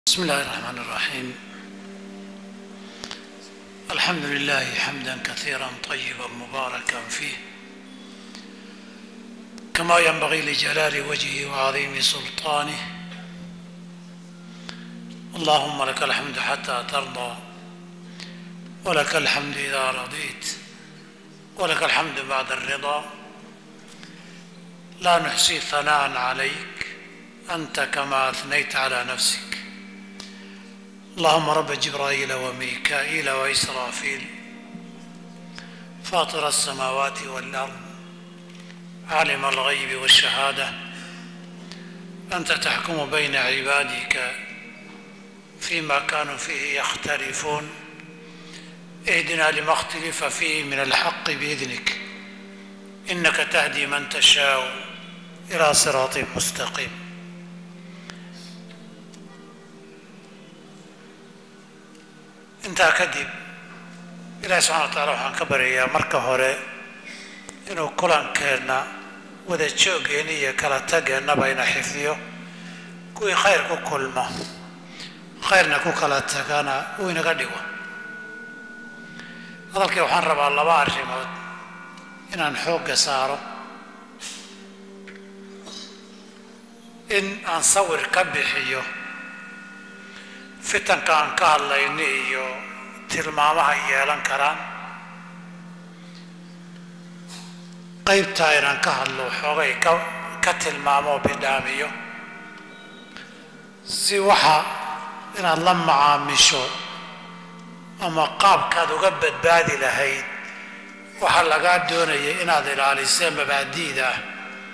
بسم الله الرحمن الرحيم الحمد لله حمدا كثيرا طيبا مباركا فيه كما ينبغي لجلال وجهه وعظيم سلطانه اللهم لك الحمد حتى ترضى ولك الحمد اذا رضيت ولك الحمد بعد الرضا لا نحصي ثناء عليك انت كما اثنيت على نفسك اللهم رب جبرائيل وميكائيل وإسرافيل فاطر السماوات والأرض عالم الغيب والشهادة أنت تحكم بين عبادك فيما كانوا فيه يختلفون اهدنا لما اختلف فيه من الحق بإذنك إنك تهدي من تشاء إلى صراط مستقيم intaa kadib ilaahi subxana wa taala waxaan ka baryayaa marka hore inuu kulankeenna wada joogeenna iyo kala tageennaba ina xifdiyo kuwii khayr ku kulmo khayrna ku kala tagana uu inaga dhigo hadalkii waxaan rabaa laba arrimood inaan xoogga saaro in aan sawir ka bixiyo fitanka aan ka hadlayni iyo tilmaamaha yeelan karaan qaybtaa inaan ka hadlo xoogay ka ka tilmaamo bidhaamiyo si waxa inaad la macaamisho ama qaabkaad uga badbaadi lahayd waxaa lagaa doonaya inaad ilaalisee mabaadi'da ah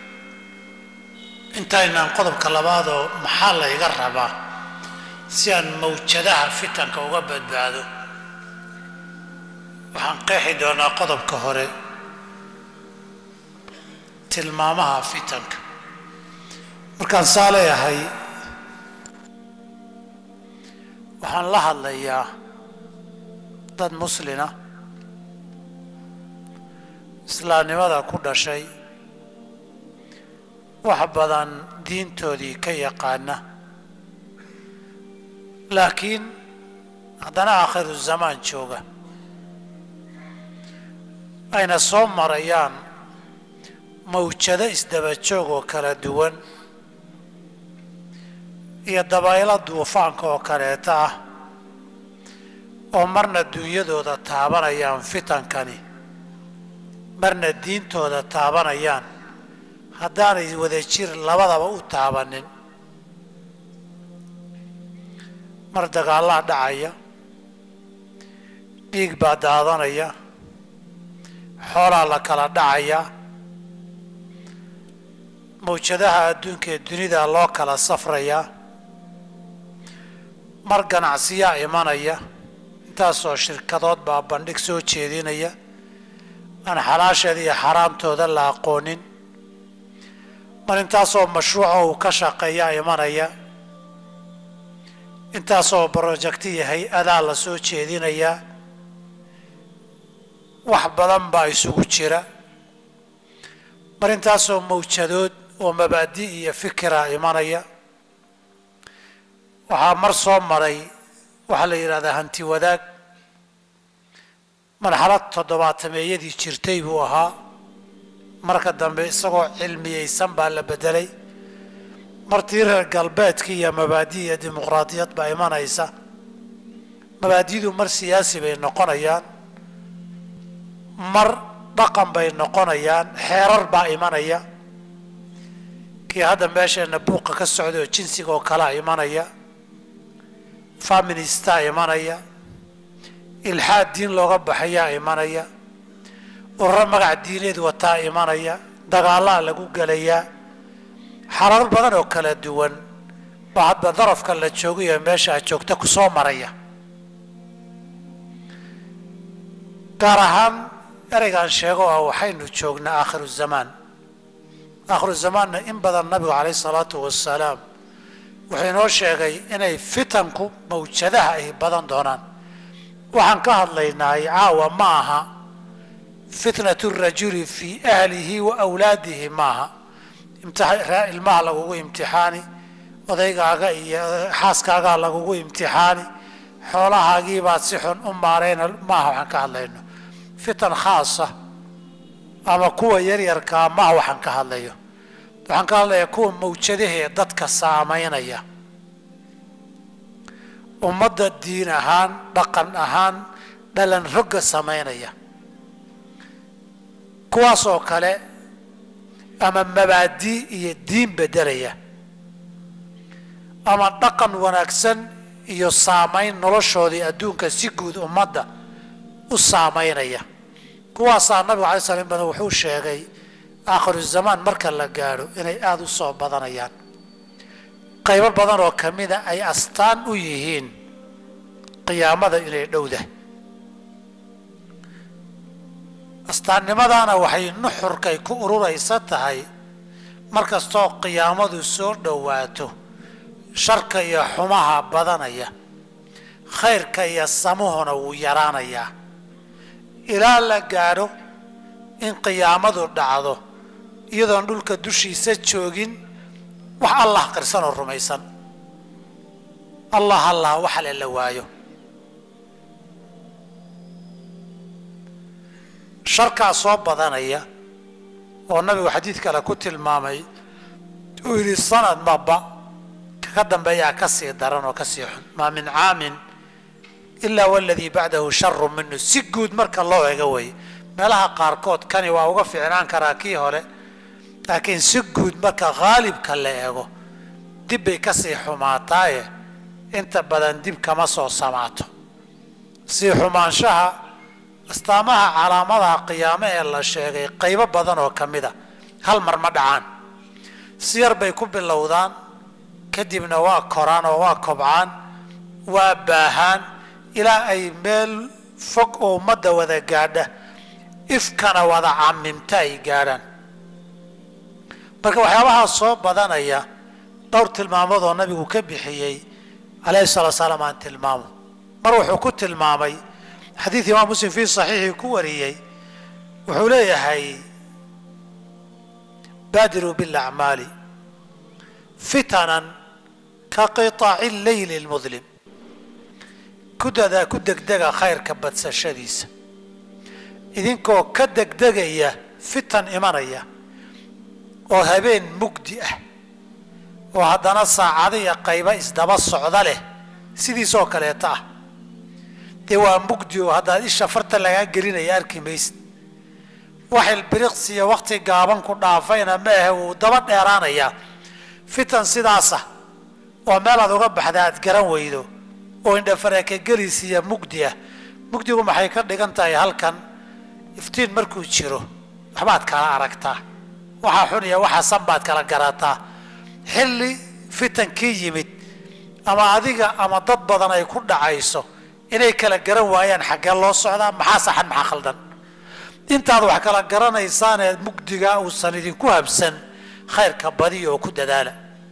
intaynaan qodobka labaadoo maxaa layga rabaa si aan mawjadaha fitanka uga badbaado waxaan qeexi doonaa qodobka hore tilmaamaha fitanka markaan saa leeyahay waxaan la hadlayaa dad muslina islaamnimada ku dhashay wax badan diintoodii ka yaqaana laakiin haddana aakhiru zamaan jooga ayna soo marayaan mawjado isdaba joog oo kala duwan iyo dabaylo duufaanka oo kaleeta ah oo marna duunyadooda taabanayaan fitankani marna diintooda taabanayaan haddaanay wada jir labadaba u taabanin mar dagaallaa dhacaya dhiig baa daadanaya xoolaa la kala dhacaya mawjadaha adduunka ee dunida loo kala safrayaa mar ganacsiyaa imanaya intaasoo shirkadood baa bandhig soo jeedinaya aan xalaasheeda iyo xaraamtooda la aqoonin mar intaasoo mashruuca uu ka shaqeeyaa imanaya intaasoo brojecti iyo hay-adaa la soo jeedinayaa wax badan baa isugu jira mar intaasoo mawjadood oo mabaadi' iyo fikira imanaya waxaa mar soo maray waxaa la yidhahdaa hanti wadaag marxalad toddobaatameeyadii jirtay buu ahaa marka dambe isagoo cilmiyeysan baa la bedelay martii reer galbeedkii iyo mabaadi iyo dimuqraadiyad baa imanaysa mabaadidu mar siyaasi bay noqonayaan mar dhaqan bay noqonayaan xeerar baa imanaya kii hadda meesheenna buuqa ka socda oo jinsiga oo kalea imanaya feministaa imanaya ilxaad diin looga baxayaa imanaya ururo magac diineed wataa imanaya dagaallaa lagu gelayaa xarar badan oo kala duwan baa hadba darafka la joogayo meesha aad joogta ku soo maraya gaar ahaan ereygaan sheego ah waxaynu joognaa aakhiru zamaan aakhiru zamaanna in badan nabigu calayh isalaatu wasalaam wuxuu inoo sheegay inay fitanku mawjadaha ay badan doonaan waxaan ka hadlaynaay caawa ma aha fitnatu rajuli fii ahlihi wa awlaadihi maaha ilmaha lagugu imtixaani odaygaaga iyo xaaskaagaa lagugu imtixaani xoolahaagiibaad si xun u maarayna maaha waxaan ka hadlayno fitan khaasa ama kuwa yaryarkaa maaha waxaan ka hadlayo waxaan ka hadlayaa kuwa mawjadahee dadka saamaynaya ummadda diin ahaan dhaqan ahaan dhalan rogga samaynaya kuwaas oo kale ama mabaadii iyo diin beddelaya ama dhaqan wanaagsan iyo saamayn noloshoodii adduunka si guud ummadda u saamaynaya kuwaasaa nabigu alay slam in badan wuxuu sheegay aakhiru zamaan marka la gaadho inay aada u soo badanayaan qaybo badan oo ka mida ay astaan u yihiin qiyaamada inay dhowdahay astaannimadaana waxay nuxurkay ku ururaysa tahay markastoo qiyaamadu soo dhowaato sharka iyo xumaha badanaya khayrka iyo samuhuna wuu yaraanayaa ilaa la gaadho in qiyaamadu dhacdo iyadoon dhulka dushiisa joogin wax allah qirsan oo rumaysan allah allah waxale la waayo sharkaa soo badanaya oo nabigu xadiid kale ku tilmaamay uu yidhi sanad maba kaka dambeeyaa ka sii daran oo ka sii xun maa min caamin ilaa waladii bacdahu sharu minu si guud marka loo ego way meelaha qaarkood kani waa uga fiicnaan karaa kii hore laakiin si guud marka haalibka la eego dib bay kasii xumaataaye inta badan dib kama soo samaato sii xumaanshaha astaamaha calaamadaha qiyaame ee la sheegay qaybo badan oo ka mid a hal mar ma dhacaan si yar bay ku bilowdaan kadibna waa koraan oo waa kobcaan waa baahaan ilaa ay meel fog oo ummadda wada gaadha ifkana wada camimta ay gaadhaan marka waxyaabahaa soo badanaya dhowr tilmaamood oo nabigu ka bixiyey alayhi salaa salaam aan tilmaamo mar wuxuu ku tilmaamay xadiid imaam muslim fii saxiixii ku wariyey wuxuu leeyahay baadiruu bilacmaali fitanan ka qiطaaci leyli lmudlim ku dadaa ku degdega khayrka badsashadiisa idinkoo ka degdegaya fitan imanaya oo habeen mugdi ah oo haddana saacadiya qayba isdaba socda leh sidiisoo kaleeta ah dee waa mugdi oo haddaad isha farta lagaa gelinaya arki maysid waxil biriqsiya wakhti gaaban ku dhaafayna ma ahe wuu daba dheeraanayaa fitan sidaasa oo meelaad uga baxda aad garan weydo oo indhafareekagelis iyo mugdi ah mugdigu maxay ka dhigan tahay halkan iftiin markuu jiro waxbaad kala aragtaa waxaa xun iyo waxaa san baad kala garataa xilli fitankii yimid ama adiga ama dad badan ay ku dhacayso inay kala garan waayaan xaggee loo socdaa maxaa saxan maxaa khaldan intaad wax kala garanaysaanee mugdigaa uusan idinku habsan khayrka badiya oo ku dadaala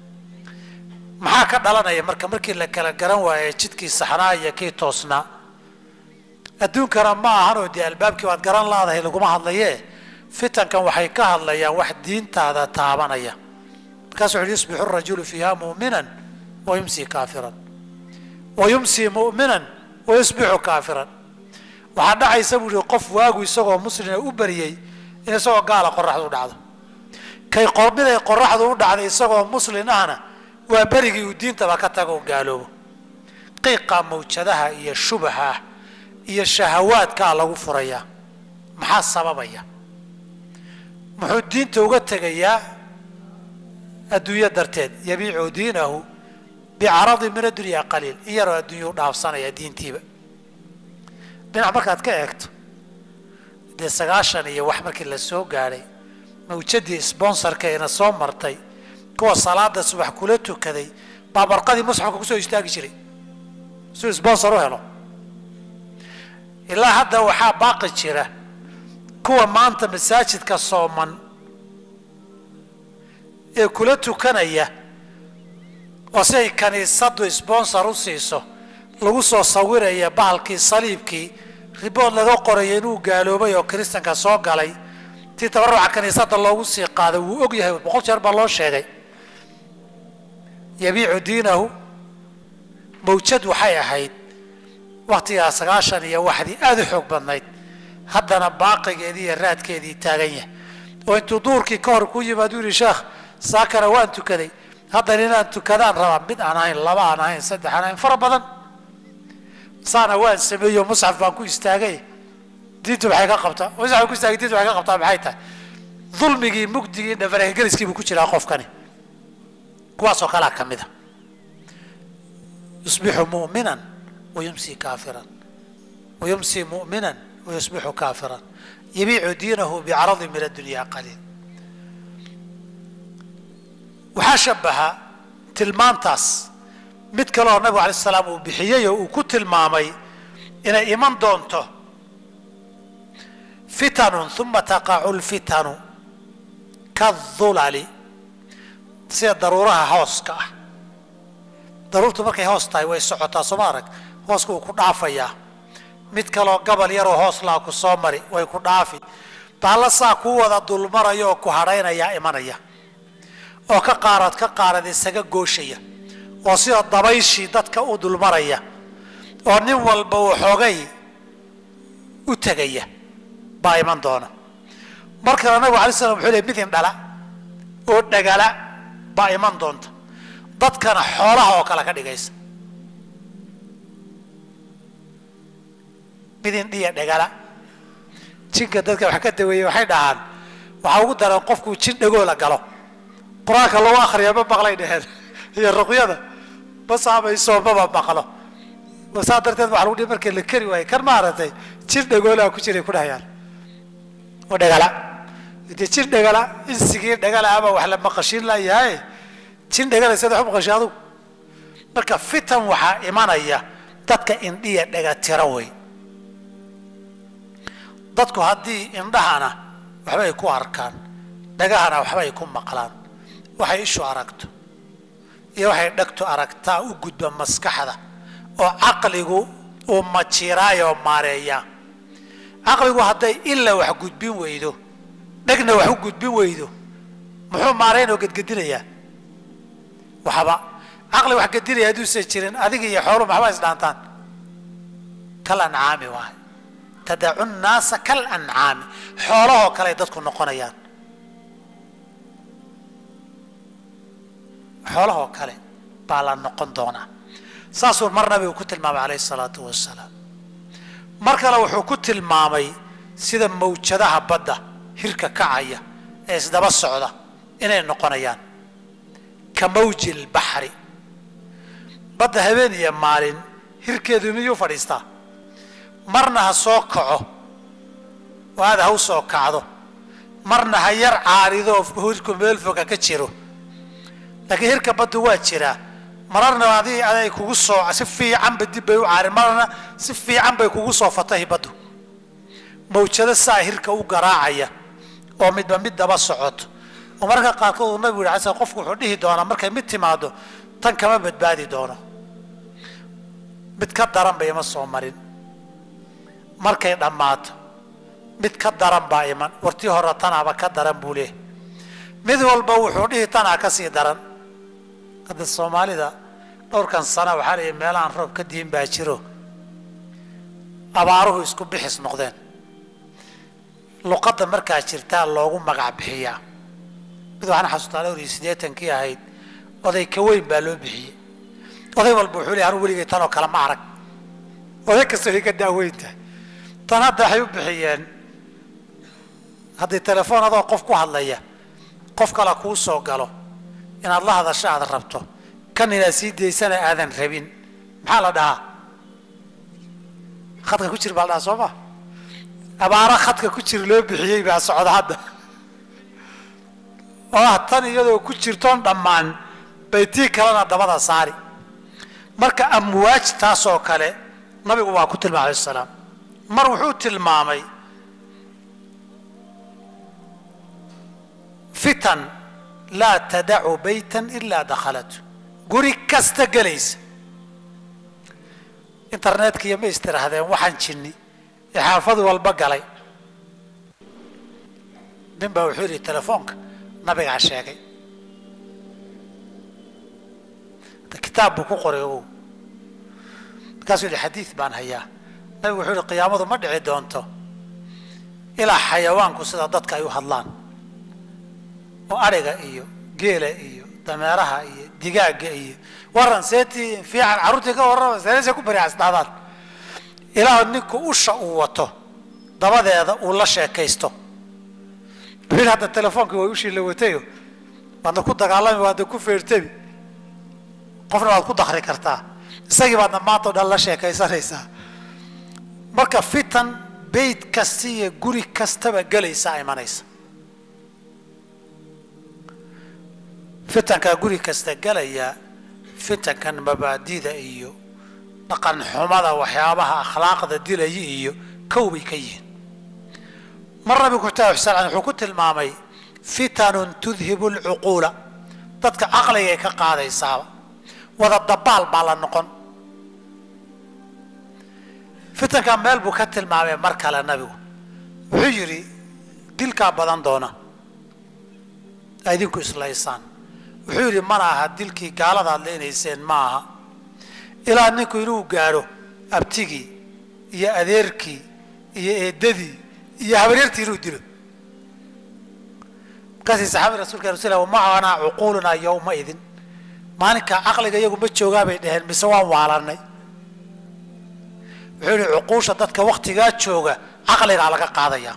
maxaa ka dhalanaya marka markii la kala garan waaye jidkii saxnaa iyo kii toosnaa adduunkana ma ahanoo dee albaabkii waad garan laadahay laguma hadlaye fitankan waxay ka hadlayaan wax diintaada taabanaya markaasu wuxu yusbixu rajulu fiiha mu'minan wa yumsi kaafiran wa yumsi mu'minan wa yusbixu kaafiran waxaa dhacaysa buu yihi qof waagu isagoo muslina u bariyey in isagoo gaala qoraxdu u dhacdo kay qormiday qoraxdu u dhacday isagoo muslin ahna waa berigii uu diintaba ka tago gaaloobo qiiqa mawjadaha iyo shubaha iyo shahawaadkaa lagu furayaa maxaa sababaya muxuu diinta uga tegayaa adduunyo darteed yabiicu diinahu bicaradi min addunya qaliil in yaroo adduunya u dhaafsanaya diintiiba dhinac markaad ka eegto dee sagaashan iyo wax markii la soo gaadhay mawjadii sbonsarka ina soo martay kuwa salaada subax kula tukaday baa barqadii musxafka kusoo istaagi jiray suu sponsor u helo ilaa hadda waxaa baaqi jira kuwa maanta masaajidka sooman ee kula tukanaya oo si ay kaniisadu sponsor u siiso lagu soo sawiraya bahalkii saliibkii ribood laga qoraya inuu gaaloobay oo kiristanka soo galay tii tabaruca kaniisada loogu sii qaaday wuu og yahay boqol jeer baa loo sheegay yabiicu diinahu mawjad waxay ahayd waktigaa sagaashan iyo waxdii aada u xoog badnayd haddana baaqigeedii iyo raadkeedii taagan yahay oo intuu duurkii ka hor ku yimaadu yihi sheekh saakana waan tukaday haddana inaan tukadaan rabaa mid aan ahayn laba aan ahayn saddex aan ahayn fara badan saana waan sameeyo musxaf baan ku istaagay diintu maxay ka qabtaa musxaf ku istaagay diintu maxay ka qabtaa maxay tahay dulmigii mugdigii dhafargeliskii buu ku jiraa qofkani kuwaasoo kalea ka mid a yusbixu mu'minan wayumsi kaafiran wayumsi mu'minan wayusbixu kaafiran yabiicu diinahu bicaradi min addunya qaliil waxaa shabaha tilmaantaas mid kaleoo nabigu alay salaam uu bixiyey oo uu ku tilmaamay inay iman doonto fitanun uma taqacu lfitanu kadulali sida daruuraha hooska ah daruurtu markay hoos tahay way socotaa sooma arag hooska wuu ku dhaafayaa mid kaloo gabal yaroo hoos laa ku soo mari way ku dhaafi baalla saa kuu wada dulmaraya oo ku hadhaynayaa imanaya oo ka qaarad ka qaarad isaga gooshaya oo sida dabayshii dadka u dulmaraya oo nin walba uu xoogay u tegaya baa iman doona mar kale nabigu alay slam wuxuu ley midin dhala oo dhagala baa iman doonta dadkana xoolaha oo kale ka dhigaysa midin dhiya dhagala jinka dadka wax ka daweeye waxay dhahaan waxaa ugu daran qofkuu jin dhagoola galo qur-aanka lagu akriya ma maqlay dheheen iyo ruqyada ma saamayso maba maqlo saa darteed waxa lagu dhihi markii la keri waayo kan maaragtay jin dhagoolaa ku jiray ku dhahayaan oo dhagala dee jin dhagala insigii dhagala ama wax la maqashiin layahay jin dhagala sida wax maqashay adugu marka fitan waxaa imanaya dadka indhiya dhaga tira wey dadku haddii indhahana waxba ay ku arkaan dhagahana waxba ay ku maqlaan waxay ishu aragto iyo waxay dhegtu aragtaa u gudba maskaxda oo caqligu uu majiiraayoo maareeyaa caqligu hadday ila wax gudbin weydo dhegna wax u gudbin weydo muxuu maaraynoo gedgedinayaa waxba caqli wax gedinaya hadduusan jirin adiga iyo xooluhu maxba isdhaantaan kal ancaami waay tadacu nnaasa kal ancaami xoolahoo kale ay dadku noqonayaan xoolahoo kale baa la noqon doonaa saasuu mar nabigu ku tilmaamay calayhi salaatu wasalaam mar kale wuxuu ku tilmaamay sida mawjadaha badda hirka kacaya ee isdaba socda inay noqonayaan ka mawji lbaxri badda habeen iyo maalin hirkeedu miyuu fadhiistaa marna ha soo kaco oo aada ha u soo kacdo marna ha yar caarido oo hirku meel foga ka jiro laakiin hirka baddu waa jiraa mararna adi aday kugu soo si fiicanba dib bay u caarin marna si fiican bay kugu soo fatahi baddu mawjado saa hirka u garaacaya oo midba mid daba socoto oo mararka qaarkood uu nabigu yidhi xasan qofku wuxuu dhihi doonaa markay mid timaado tan kama badbaadi doono mid ka daran ba ima soo marin markay dhammaato mid ka daran baa iman wartii hore tanaaba ka daran buu leehay mid walba wuxuu dhihi tanaa ka sii daran hadda soomaalida dhowrkan sana waxaa leeyahy meelahaan roob ka diin baa jiro abaaruhu isku bixis noqdeen luqadda markaa jirtaa loogu magac bixiyaa mid waxaan xasuustaa dhowr iyo siddeetankii ahayd oday ka weyn baa loo bixiyey oday walba wuxuu leeyahy anu weligay tanoo kale ma arag oday kasta way ka daaweyn tahay tan hadda waxay u bixiyeen haddii telefoon adoo qof ku hadlaya qof kale kuu soo galo inaad la hadasho aad rabto kan inaad sii daysana aadan rabin maxaa la dhahaa khadka ku jir baa la dhahaa soo ma abaaro khadka ku jir loo bixiyey baa socda hadda oo ah tan iyadoo ku jirtoon dhammaan bay tii kalena dabada saari marka amwaaj taasoo kale nabigu waa ku tilmaamay alayh salaam mar wuxuu tilmaamay fitan laa tadacu baytan ilaa dakhalatu guri kasta gelaysa internetka ma istirahdeen waxaan jinni ee xaafad walba galay nin baa wuxuu yidhi telefoonka nabigaa sheegay kitaab buu ku qoray ogow markaasuu yihi xadiid baan hayaa nabigu wuxuu yihi qiyaamadu ma dhici doonto ilaa xayawaanku sida dadka ay u hadlaan oo adhiga iyo geela iyo dameeraha iyo digaagga iyo waran seetii fiican carruurtii ka warrama seese ku bariasdhaadaan ilaa ninku usha uu wato dabadeeda uu la sheekaysto wuxuu yidhi hadda telefoonka way ushii la watayo waadna ku dagaalami waadna ku feertami qofna waad ku dakri kartaa isagii baadna maanta o dhan la sheekaysanaysaa marka fitan beyt kasta iyo guri kastaba gelaysaa imanaysa fitankaa guri kasta gelaya fitankan mabaadida iyo dhaqan xumada waxyaabaha akhlaaqda dilaya iyo kow bay ka yihiin mar nabigu kutaab xusaan wuxuu ku tilmaamay fitanun tudhibu lcuquula dadka caqligay ka qaadaysaaba wada dabaal baa la noqon fitankaa meel buu ka tilmaamay mar kale nabigu wuxuu yidhi dilkaa badan doona a idinku islaysaan wuxuu yidhi mana aha dilkii gaalada ad leenayseen ma aha ilaa ninku inuu gaadho abtigii iyo adeerkii iyo eedadii iyo habaryartii inuu dilo markaasay saxaabada rasulka rasul wamacanaa cuquulunaa yowma idin maalinkaa caqliga iyagu ma joogaa bay dhaheen mise waan waalanay wuxuu yihi cuquusha dadka waktigaa jooga caqligaa laga qaadaya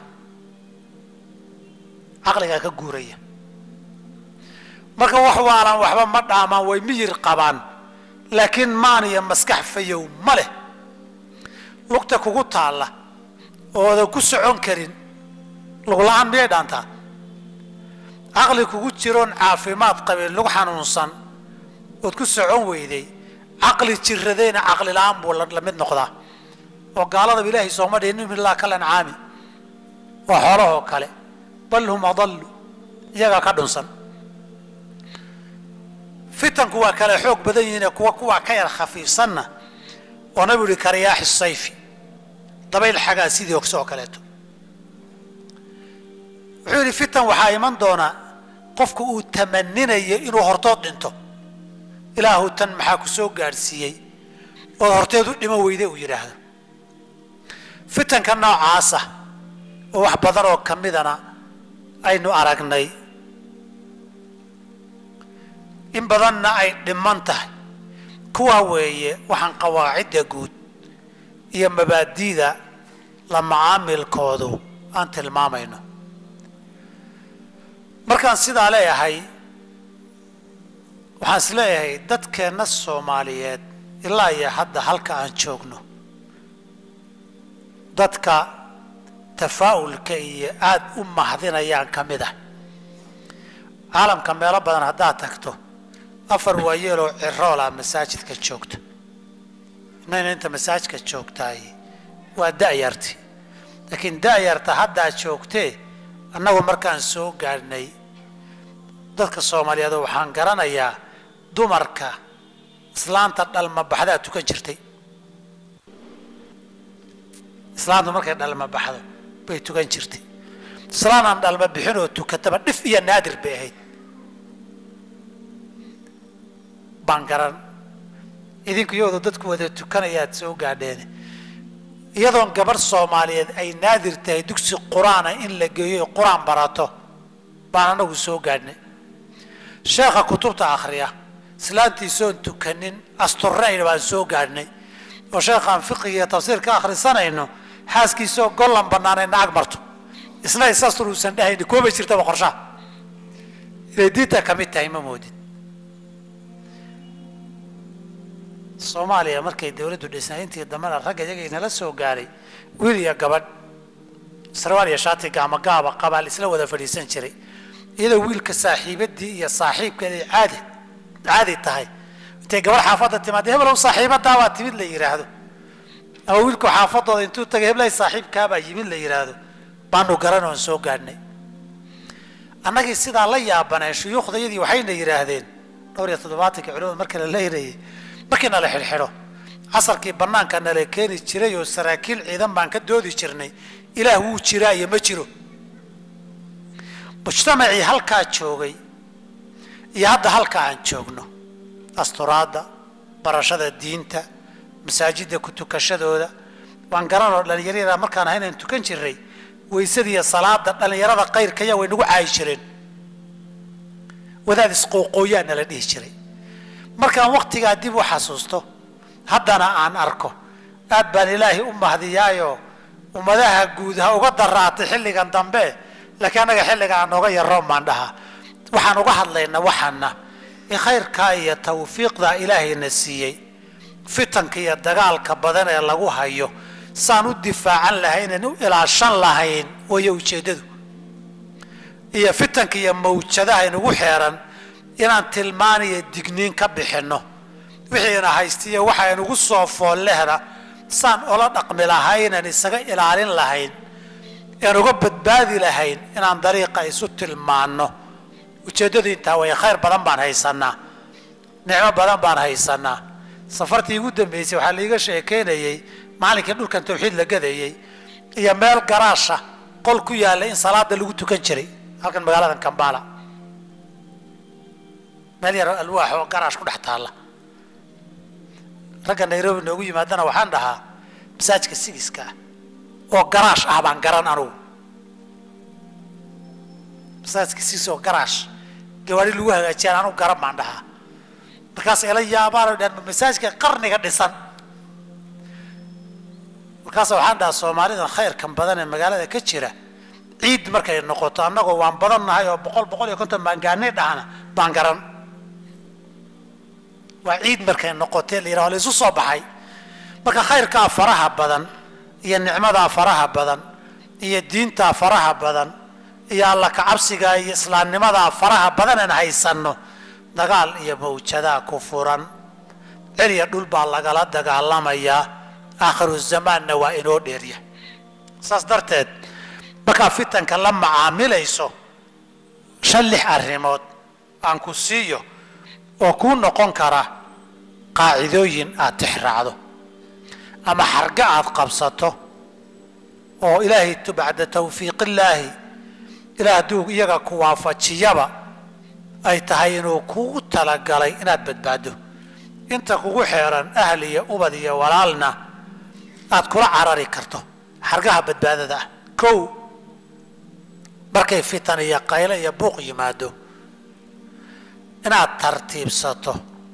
caqligaa ka guuraya marka wax waalan waxba ma dhaamaan way miyir qabaan laakiin maan iyo maskax fayow ma leh lugta kugu taalla oodan ku socon karin lugla-aan miyay dhaantaa caqli kugu jiroon caafimaad qabin lug xanuunsan ood ku socon weyday caqli jiradayna caqli la-aan buu la mid noqdaa oo gaaladaba ilaahay sooma dhihin in ilaa kal ancaami waa xoolahoo kale bal hum adallu iyagaa ka dhunsan fitanku waa kale xoog badan yihiine kuwa kuwaa ka yar khafiifsanna oo nabigu yihi kariyaaxi sayfi dabayl xagaa sidii ogse oo kaleeto wuxuu yidhi fitan waxaa iman doona qofku uu tamaninayo inuu hortood dhinto ilaahu tan maxaa ku soo gaadhsiiyey ood horteed u dhimo weyde uu yidhaahdo fitanka noocaasa oo wax badan oo ka midana aynu aragnay in badanna ay dhiman tahay kuwaa weeye waxaan qawaacidda guud iyo mabaadi'da la macaamilkoodu aan tilmaamayno markaan sidaa leeyahay waxaan is leeyahay dadkeenna soomaaliyeed ilaa iyo hadda halka aan joogno dadka tafaa'ulka iyo aada u mahdinayaan ka mid ah caalamka meelo badan haddaad tagto afar waayeeloo ciroola masaajidka joogta inayna inta masaajidka joogtaay waa da'yarti laakiin da'yarta haddaa joogtee annagu markaan soo gaadhnay dadka soomaaliyeed waxaan garanayaa dumarka islaanta dhalma baxdaa tukan jirtay islaantu markay dhalma baxdo bay tukan jirtay islaan aan dhalma bixin oo tukataba dhif iyo naadir bay ahayd baan garan idinku iyadoo dadku wada tukanayaad soo gaadheen iyadoon gabarh soomaaliyeed ay naadir tahay dugsi qur-aana in la geeyo qur-aan barato baan anagu soo gaadhnay sheekha kutubta akhriya islaantiisoon tukanin asturayna baan soo gaadhnay oo sheekhaan fiqiga iyo tafsiir ka akhrisanayno xaaskiisoo gollan bannaanay nacag marto isna isastur uusan dhahayni koobay jirtaba qorshaha inay diinta ka mid tahay ma moodin soomaaliya markay dawladdu dhisnay intii dambena ragga iyaga inala soo gaaray wiil iyo gabadh sarwaal iyo shaati gaama gaaba qabaal isla wada fadhiisan jiray iyadoo wiilka saaxiibadii iyo saaxiibkeeday caadi caadi tahay intay gabadh xaafadda timaadee heblow saaxiibadaabaa timid la yidhaahdo ama wiilku xaafadooda intuu tagay heblay saaxiibkaabaa yimid la yidhaahdo baanu garan oon soo gaadhnay annagii sidaa la yaabaneen shuyuukhdayadii waxayna yidhaahdeen dhowr iyo toddobaatankii culimada marka la leynayay markii nala xidhxidho casarkii bannaanka nala keeni jiray oo saraakiil ciidan baan ka doodi jirnay ilaah wuu jiraa iyo ma jiro mujtamacii halkaa joogay iyo hadda halka aan joogno asturaadda barashada diinta masaajidda ku tukashadooda waan garanoo dhallinyarada markaan ahayn aan tukan jirray weysadiiyo salaada dhallinyarada kayrkaya way nagu caayi jireen wadaad isqooqooyaa nala dhihi jiray markaan waktigaa dib u xasuusto haddana aan arko aad baan ilaahay u mahdiyaayoo ummadaha guud ha uga daraatay xilligan dambe laakiin annaga xilliga aan nooga yarroon baan dhahaa waxaan uga hadlaynaa waxaana in khayrkaa iyo tawfiiqdaa ilaahayna siiyey fitanka iyo dagaalka badan ee lagu hayo saan u difaacan lahaynan u ilaashan lahayn wayo ujeeddadu iyo fitanka iyo mawjadaha inugu xeeran inaan tilmaan iyo digniin ka bixinno wixiina haystiyo waxa inugu soo foollehna saan ola dhaqmi lahaynan isaga ilaalin lahayn aan uga badbaadi lahayn inaan dariiqa isu tilmaanno ujeeddadu intaa way khayr badan baan haysanaa nicmo badan baan haysanaa safartii ugu dambeysay waxaa laiga sheekeynayey maalinkii dhulkan tawxiid la gadayey iyo meel garaasha qol ku yaalla in salaada lagu tukan jiray halkan magaaladan kambala meel yar alwaax oo garaash ku dhex taalla ragga nairobi noogu yimaadana waxaan dhahaa masaajka sigiska ah oo garaash ah baan garan anugu masaajka sigis oo garaash gawaari lagu hagaajiyaan anugu garan baan dhahaa markaas ila yaabaan dhan masaajka qarniga dhisan markaas waxaan dhahaa soomaalidan khayrkan badan ee magaalada ka jira ciid markay noqoto annagoo waan badan nahay oo boqol boqol iyo konton baan gaanay dhahana baan garan waa ciid markay noqotee la yidhaho la isu soo baxay marka khayrkaa faraha badan iyo nicmadaa faraha badan iyo diintaa faraha badan iyo alla kacabsigaa iyo islaamnimadaa faraha badan aan haysanno dagaal iyo mawjadaa ku furan celiya dhul baa lagala dagaalamayaa aakhiru zamaanna waa inoo dheerya saas darteed markaa fitanka la macaamilayso shan lix arrimood aan ku siiyo oo kuu noqon kara qaacidooyin aad tixraacdo ama xarga aad qabsato oo ilaahay bacda tawfiiqillaahi ilaah hadduu iyaga ku waafajiyaba ay tahay inuu kugu talagalay inaad badbaado inta kugu xeeran ahli iyo ubad iyo walaalna aad kula carari karto xargaha badbaadada ah kow markay fitan iyo qayle iyo buuq yimaado inaad tartiibsato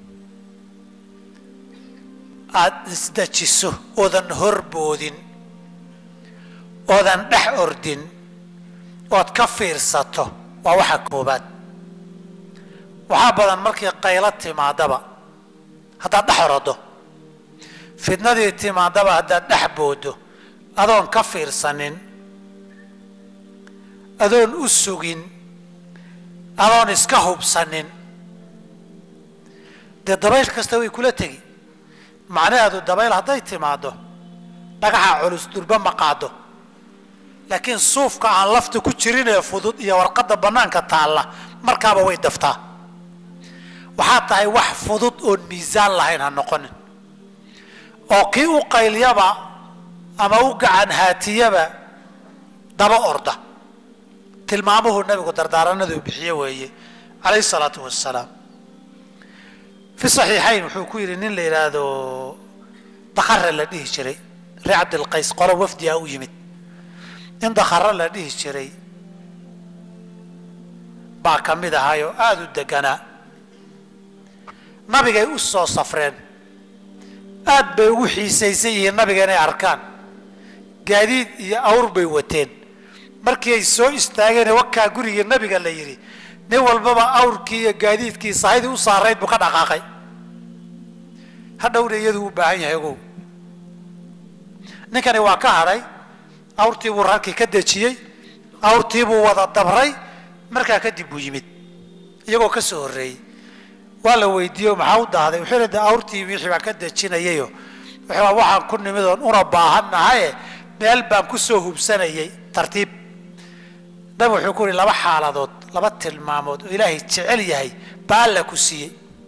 aada isdejiso oodan horboodin oodan dhex ordin ood ka fiirsato waa waxa koobaad waxaa badan markii qaylo timaadaba haddaad dhex orodo fidnadii timaadaba haddaad dhex boodo adoon ka fiirsanin adoon u sugin adoon iska hubsanin dee dabayl kasta way kula tegi macnaheedu dabayl hadday timaado dhagaxa culus durba ma qaado laakiin suufka aan lafta ku jirin ee fudud iyo warqadda bannaanka taalla markaaba way daftaa waxaa tahay wax fudud oon miisaan lahayn ha noqonin oo kii u qaylyaba ama u gacan haatiyaba daba orda tilmaamuhu nabigu dardaaranaduu bixiye weeye calayhi salaatu wasalaam fi saxiixayn wuxuu ku yidhi nin la yidhaahdo dakhare la dhihi jiray ree cabdilqays qolo wafdiga u yimid nin dakhare la dhihi jiray baa ka mid ahay oo aada u deganaa nabigay u soo safreen aad bay ugu xiisaysan yihiin nabiga inay arkaan gaadiid iyo awr bay wateen markii ay soo istaageen wakaa gurigii nabiga la yidhi nin walbaba awrkii iyo gaadiidkii sahydii u saarayd buu ka dhaqaaqay hadhowna iyadu u baahan yahay ogow ninkani waa ka hadhay awrtii buu rarkii ka dejiyey awrtii buu wada dabray markaa kadib buu yimid iyagoo ka soo horreeyey waa la weydiiye maxaa u daahday wuxuu yidhi de awrtii wixii baan ka dejinayayo wuxuu waxaan ku nimid oon una baahan nahaye meel baan ku soo hubsanayay tartiib nabi wuxuu ku yidhi laba xaaladood laba tilmaamood oo ilaahay jecel yahay baa alla ku siiyey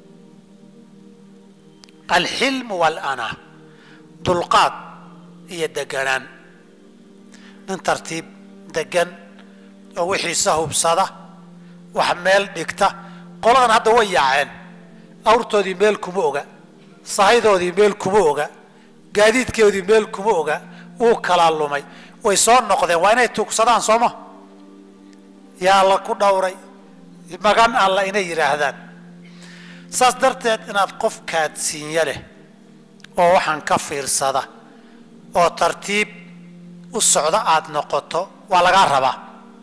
alxilmu waalana dulqaad iyo deganaan nin tartiib degan oo wixiisa hubsada wax meel dhigta qoladan hadda way yaaceen awrtoodii meel kuma oga sahaydoodii meel kuma oga gaadiidkoodii meel kuma oga wuu kala lumay way soo noqdeen waa inay tuugsadaan sooma yaa alla ku dhowray magan alla inay yidhaahdaan saas darteed inaad qof kaadsiinya leh oo waxaan ka fiirsada oo tartiib u socda aada noqoto waa lagaa rabaa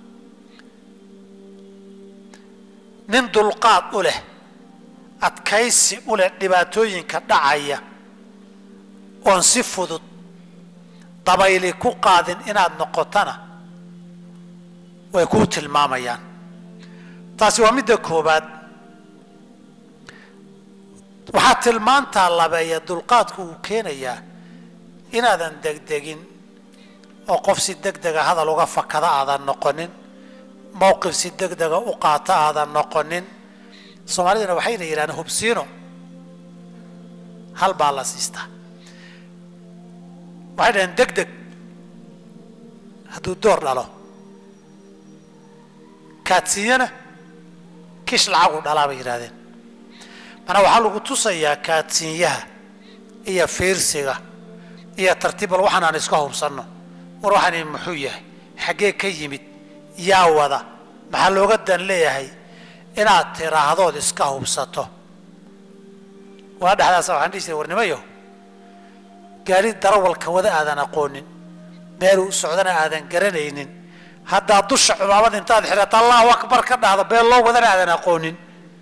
nin dulqaad u leh adkaysi u leh dhibaatooyinka dhacaya oon si fudud dabayli ku qaadin inaad noqotona way kuu tilmaamayaan taasi waa midda koobaad waxaa tilmaantaa labeeya dulqaadku uu keenayaa inaadan degdegin oo qof si degdega hadal uga fakada aadan noqonin mowqif si degdega u qaata aadan noqonin soomaalidana waxayna yidhahdeen hubsiino hal baa la siistaa waxay dhaheen deg deg hadduu door dhalo kaadsiiyana kish lacagu dhalaa bay yidhahdeen manaa waxaa lagu tusayaa kaadsiinyaha iyo fiirsiga iyo tartiibal waxaan aan iska hubsanno war waxaani muxuu yahay xaggee ka yimid yaa wada maxaa looga dan leeyahay inaad tiraahdood iska hubsato waa dhexdaasa waxaan dhihi jiray warnimayo gaari darawalka wada aadan aqoonin meeluu socdana aadan garanaynin haddaad dusha cumaamad intaad xidhato allahu akbar ka dhahdo beel loo wadana aadan aqoonin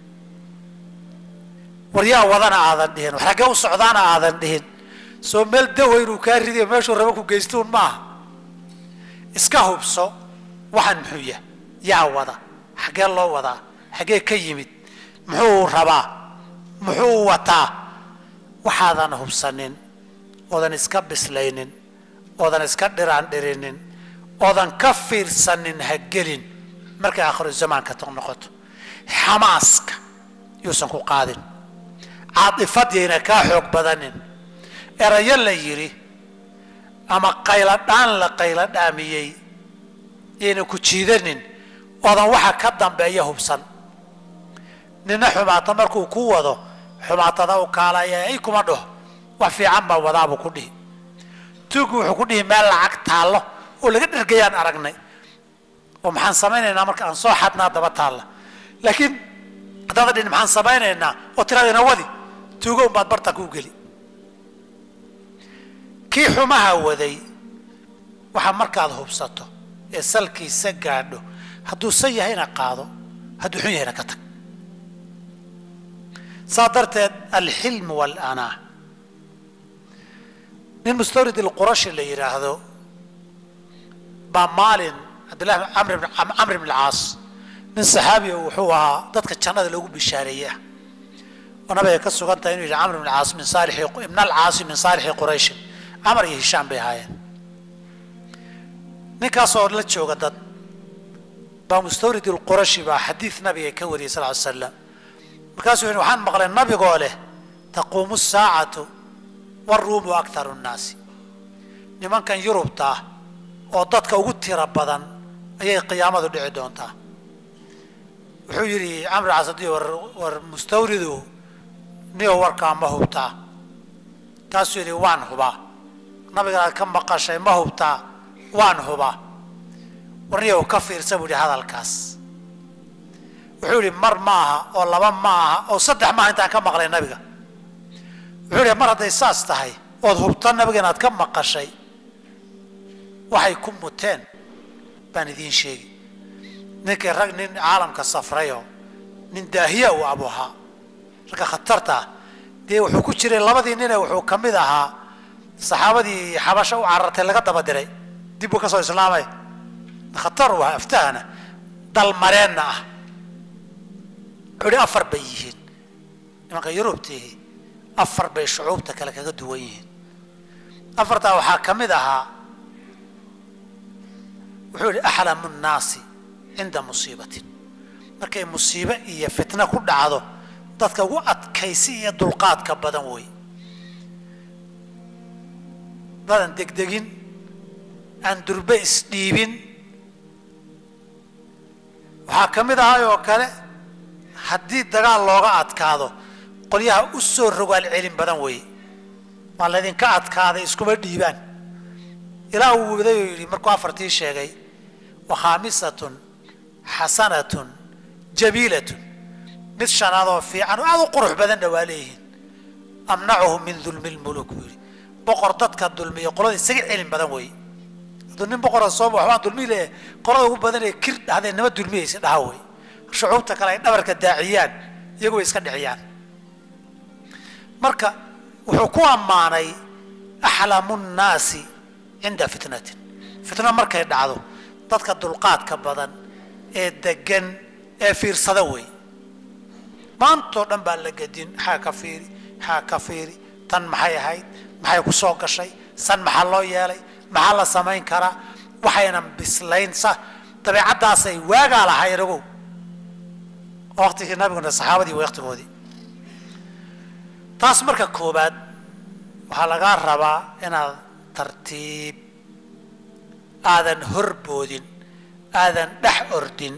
war yaa wadana aadan dhihin war xaggee u socdaana aadan dhihin soo meel dawa inuu kaa ridiyo meeshuu raba ku geystuun maaha iska hubso waxaan muxuu yahay yaa wada xaggee loo wadaa xaggee ka yimid muxuu rabaa muxuu wataa waxaadan hubsanin oodan iska bislaynin oodan iska dhiraan dhirinin oodan ka fiirsanin ha gelin markay aakhiru zamaanka noqoto xamaaska yuusan ku qaadin caatifadiyayna kaa xoog badanin erayo la yidhi ama qayladhaan la qayladhaamiyey yaynan ku jiidanin oodan waxa ka dambeeya hubsan nina xumaata markuu ku wado xumaatada u kaalaya ay kuma dhaho wax fiican baa wadaabuu ku dhihi tuugu wuxuu ku dhihi meel lacag taallo oo laga dhergayaan aragnay oo maxaan samaynaynaa marka aan soo xadnaa daba taalla laakiin haddaada dhin maxaan samaynaynaa oo tiraadina wadi tuugo unbaad barta kuu geli kii xumaha waday waxaa markaad hubsato ee salkiisa gaadho hadduu san yahayna qaado hadduu xun yahayna ka tag saa darteed alxilmu waalanaa nin mustawrid ilqurashi la yidhaahdo baa maalin cabdillahi camr ibn alcaas nin saxaabi wuxuu ahaa dadka jannada loogu bishaareeyey ah oo nabiga ka sugan tahay inuu yidhi camr ibn alcaas min saalixi ibn alcaasi min saalixi qurayshin camar iyo hishaam bay ahaayeen ninkaasoo la jooga dad baa mustawrid ilqurashi baa xadiid nabiga ka wariyay sal ly slam markaasuu yidhi waxaan maqlay nabigoo leh taquumu saacatu waruumu akharu nnaasi nimankan yurubta ah oo dadka ugu tiro badan ayay qiyaamadu dhici doontaa wuxuu yidhi camr casadi war war mustawridu niyo warkaa ma hubtaa kaasuu yidhi waan hubaa nabigaad ka maqashay ma hubtaa waan hubaa war niyow ka fiirsa buu yidhi hadalkaas wuxuu yidhi mar ma aha oo laba ma aha oo saddex maaha intaan ka maqlay nabiga wuxuu yidhi mar hadday saas tahay ood hubta nabiga inaad ka maqashay waxay ku muteen baan idiin sheegi ninkii rag nin caalamka safrayoo nin daahiya uu abu ahaa ragga khatarta ah dee wuxuu ku jiray labadii nine wuxuu ka mid ahaa saxaabadii xabasho u carartay laga daba diray dib buu ka soo islaamay khatar u ahaa aftahana dalmareenna ah wuxuu hi afar bay yihiin nimanka yurubtiihi afar bay shucuubta kale kaga duwan yihiin afartaa waxaa ka mid ahaa wuxuu yihi axlamu nnaasi cinda musiibatin markay musiibe iyo fitno ku dhacdo dadka ugu adkaysi iyo dulqaadka badan wey dadan degdegin aan durbe isdhiibin waxaa ka mid ahay oo kale haddii dagaal looga adkaado qolyaha u soo rogaal celin badan weeye waa laydinka adkaaday iskuma dhiibaan ilaa uu waday oo yidhi markuu afartii sheegay wa khaamisatun xasanatun jabiilatun mid shanaadoo fiican oo aad u qurux badanna waa leeyihiin amnacuhu min dulmi lmuluk buu yidhi boqor dadka dulmiya qolada isaga celin badan weeye hadduu nin boqora sooma waxbaan dulmi leeyahay qolada ugu badan ee kir dhahdee nima dulmiyaysa dhaha wey shucuubta kale ay dhabarka daaciyaan iyagu way iska dhiciyaan marka wuxuu ku ammaanay axlamu nnaasi cinda fitnatin fitna markay dhacdo dadka dulqaadka badan ee degan ee fiirsada wey maantoo dhan baa la gedin xaa ka fiiri xaa ka fiiri tan maxay ahayd maxay ku soo gashay san maxaa loo yeelay maxaa la samayn karaa waxaynan bislayn sa dabeecaddaasay waagaa lahayn ogow waqtigii nabiguna saxaabadii waqtigoodii taas marka koobaad waxaa lagaa rabaa inaad tartiib aadan horboodin aadan dhex ordin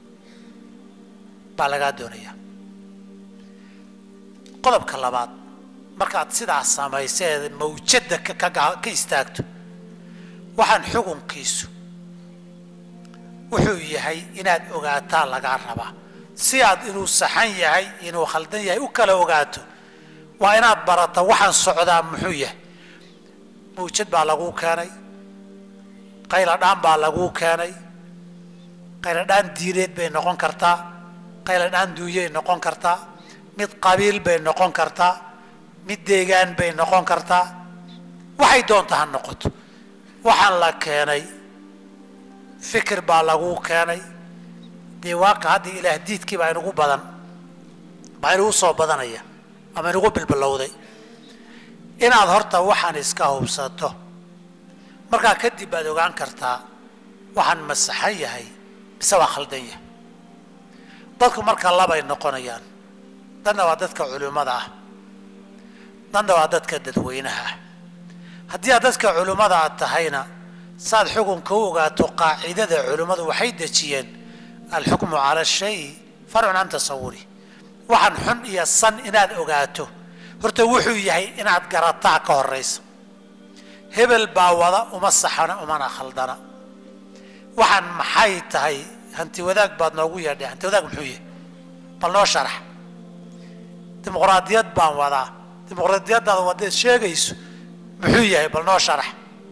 baa lagaa doonayaa qodobka labaad markaad sidaas samayseed mawjadda ka istaagto waxaan xukunkiisu wuxuu yahay inaad ogaataa lagaa rabaa si aad inuu saxan yahay inuu khaldan yahay u kala ogaato waa inaad barata waxaan socdaa muxuu yahay mawjad baa laguu keenay qayladhaan baa laguu keenay qayladhaan diineed bay noqon kartaa qayladhaan duunyay noqon kartaa mid qabiil bay noqon kartaa mid deegaan bay noqon kartaa waxay doonta ha noqoto waxaan la keenay fikir baa laguu keenay dee waaka hadda ilaah diidkii baa inugu badan baa inugu soo badanaya ama inugu bilbilowday inaad horta waxaan iska hubsato markaa kadib baad ogaan kartaa waxaan masaxan yahay mise waa khaldan yahay dadku marka labay noqonayaan danna waa dadka culimmada ah danna waa dadka dadweynaha ah haddii aad dadka culimmada aad tahayna saad xukunka u ogaato qaacidada culimmadu waxay dejiyeen alxukmu cala shay farcun can tasawuri waxaan xun iyo san inaad ogaato horta wuxuu yahay inaad garataa ka horaysa hebel baa wada uma saxana umana khaldana waxaan maxay tahay hanti wadaag baad noogu yeedhay hanti wadaag muxuu yahay bal noo sharax dimuqraadiyad baan wadaa dimuqraadiyaddaada wadaed sheegayso muxuu yahay bal noo sharax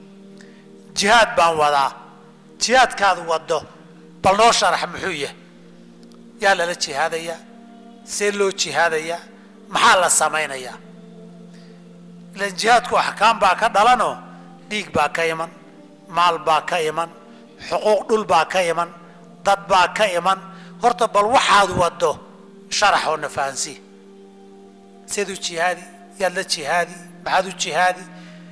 jihaad baan wadaa jihaadkaadu wado bal noo sharax muxuu yahay yaa lala jihaadayaa see loo jihaadayaa maxaa la samaynayaa ilan jihaadku axkaam baa ka dhalanoo dhiig baa ka iman maal baa ka iman xuquuq dhul baa ka iman dad baa ka iman horta bal waxaad wado sharax oo na fahansii seed u jihaadi yaad la jihaadi maxaad u jihaadi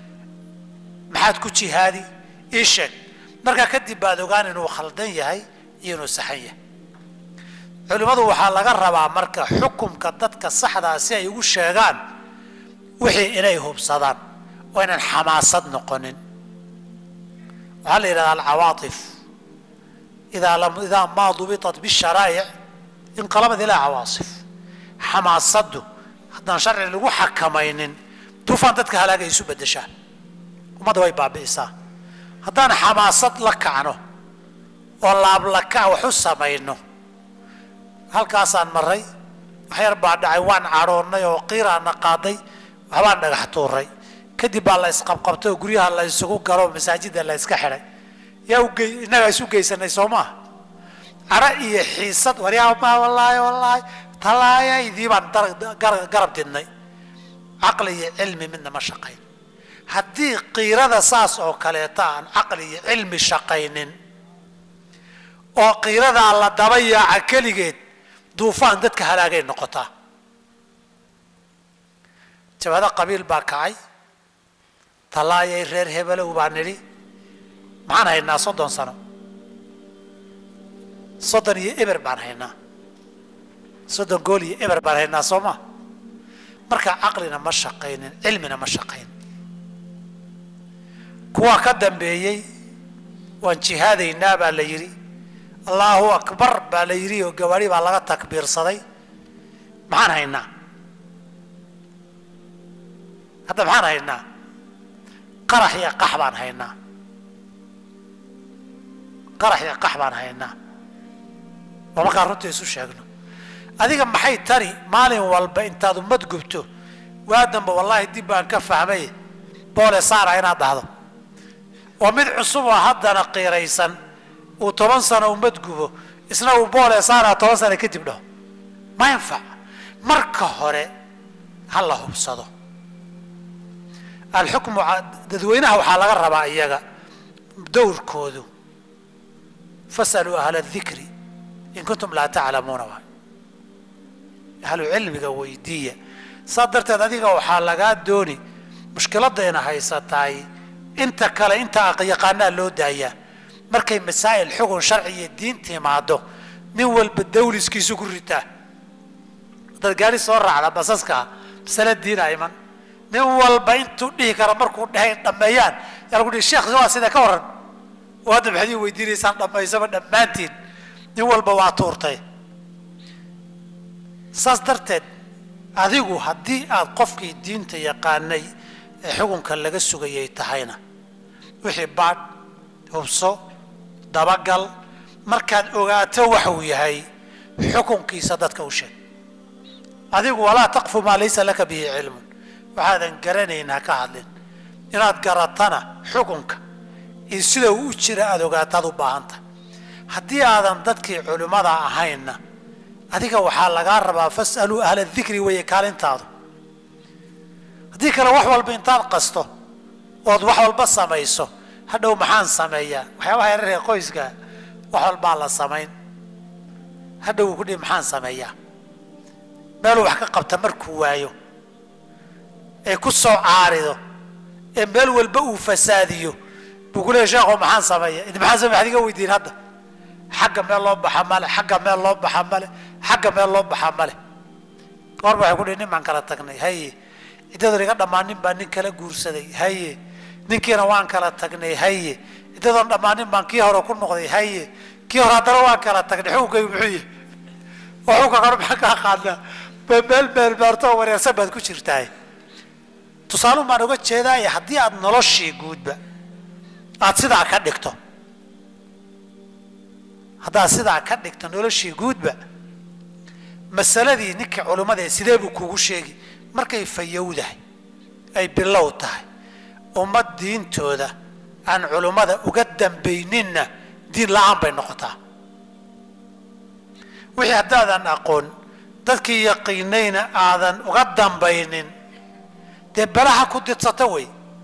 maxaad ku jihaadi ii sheeg markaa kadib baad ogaan inuu khaldan yahay iyo inuu saxan yahay culimmadu waxaa laga rabaa marka xukumka dadka saxdaa si ay ugu sheegaan wixii inay hubsadaan oo inaan xamaasad noqonin waxaa la yidhahdaa alcawaatif idaa lam idaa maa dubitat bisharaa'ic inqalabad ilaa cawaasif xamaasaddu haddaan sharci lagu xakamaynin duufaan dadka halaagay isu beddeshaan ummadda way baabi'isaa haddaan xamaasad la kacno oo laablaka wax u samayno halkaasaan maray wax yar baa dhacay waan cadhoonnay oo qiiraana qaaday waxbaan dhagax tuuray kadib baa la isqabqabtay oo guryaha la isugu galo masaajidda la iska xidhay yaa uge innagaa isu geysanay soo maaha cara iyo xiisad waryaa ma wallaahi wallaahi talaayaydii baan garab didnay caqli iyo cilmi midna ma shaqayn haddii qiirada saas oo kaleeta aan caqli iyo cilmi shaqaynin oo qiiradaa la daba yaaca keligeed duufaan dadka halaagay noqotaa jabado qabiil baa kacay tallaayay reer hebelow baa nidhi maxaan haynaa soddon sano soddon iyo eber baan haynaa soddon gool iyo eber baan haynaa soo ma marka caqlina ma shaqaynin cilmina ma shaqayn kuwa ka dambeeyey waan jihaadaynaa baa la yidhi allahu akbar baa la yidhi oo gawaari baa laga takbiirsaday maxaan haynaa hadda maxaan haynaa qarax iyo qax baan haynaa qarax iyo qax baan haynaa waa markaan runta isu sheegno adiga maxay tari maalin walba intaad ummad gubto waadanba wallaahi dib baan ka fahmay boole saara inaad dhahdo oo mid cusub oo haddana qiiraysan uu toban sano ummad gubo isna uu boole saara toban sano kadib dhaho ma yanfac marka hore ha la hubsado alxukmu dadweynaha waxaa laga rabaa iyaga dowrkoodu fasaluu ahla dikri in kuntum laa taclamuuna waay ahlu cilmiga weydiiya saa darteed adiga waxaa lagaa dooni mushkiladayna haysataay inta kale inta yaqaanaa loo daayaa markay masaa'il xugun sharci iyo diin timaado nin walba dawliskiisu ku ritaa dad gaari soo raacda basaskaa masale diina iman nin walba intuu dhihi kara markuu dhahay dhammeeyaan yaa lagu dhihi sheekh waa sida ka waran oo hadda maxaad ii weydiinaysaan dhammaysaba dhammaantiin nin walba waa tuurtay saas darteed adigu haddii aad qofkii diinta yaqaanay ee xukunka laga sugayay tahayna wixii baadh hubso dabagal markaad ogaato waxuu yahay xukunkiisa dadka u sheeg adigu walaa taqfu maa laysa laka bihi cilmun waxaadan garanayn ha ka hadlin inaad garatana xukunka iyo sida uu u jira aada ogaataad u baahantahay haddii aadan dadkii culimmada ahaynna adiga waxaa lagaa rabaa fas'aluu ahla dikri weeye kaalintaadu haddii kale wax walba intaad qasto ood wax walba samayso hadhow maxaan sameeyaa waxyaabaha yararee qoyska wax walbaa la samayn hadhow uu ku dhihi maxaan sameeyaa meeluu wax ka qabta markuu waayo ee ku soo caarido ee meel walba uu fasaadiyo buu ku leeya sheekho maxaan sameeya idi maxaan samey waxad iga weydiin hadda xagga meel loo baxa male xagga meel loo baxa male xagga meel loo baxa male goorba waxay ku dhihi nin baan kala tagnay haye ciddadoon iga dhammaanin baa nin kala guursaday haye ninkiina waan kala tagnay haye ciddadoon dhammaanin baan kii hore ku noqday haye kii hore haddana waan kala tagnay xukunkaygu muxuu yahay oo xukunka kore maxaa kaa qaadnaa meel meel meerto oo wareersan baad ku jirtahay tusaaluun baan uga jeedaaye haddii aad noloshii guudba aad sidaa ka dhigto haddaad sidaa ka dhigto noloshii guudba masaladii ninka culimmada ee sidee buu kugu sheegi markay fayowdahay ay bilow tahay ummad diintooda aan culimmada uga dambayninna diin la-aan bay noqotaa wixii haddaadan aqoon dadkii yaqiinayna aadan uga dambaynin dee belaha ku didsata wey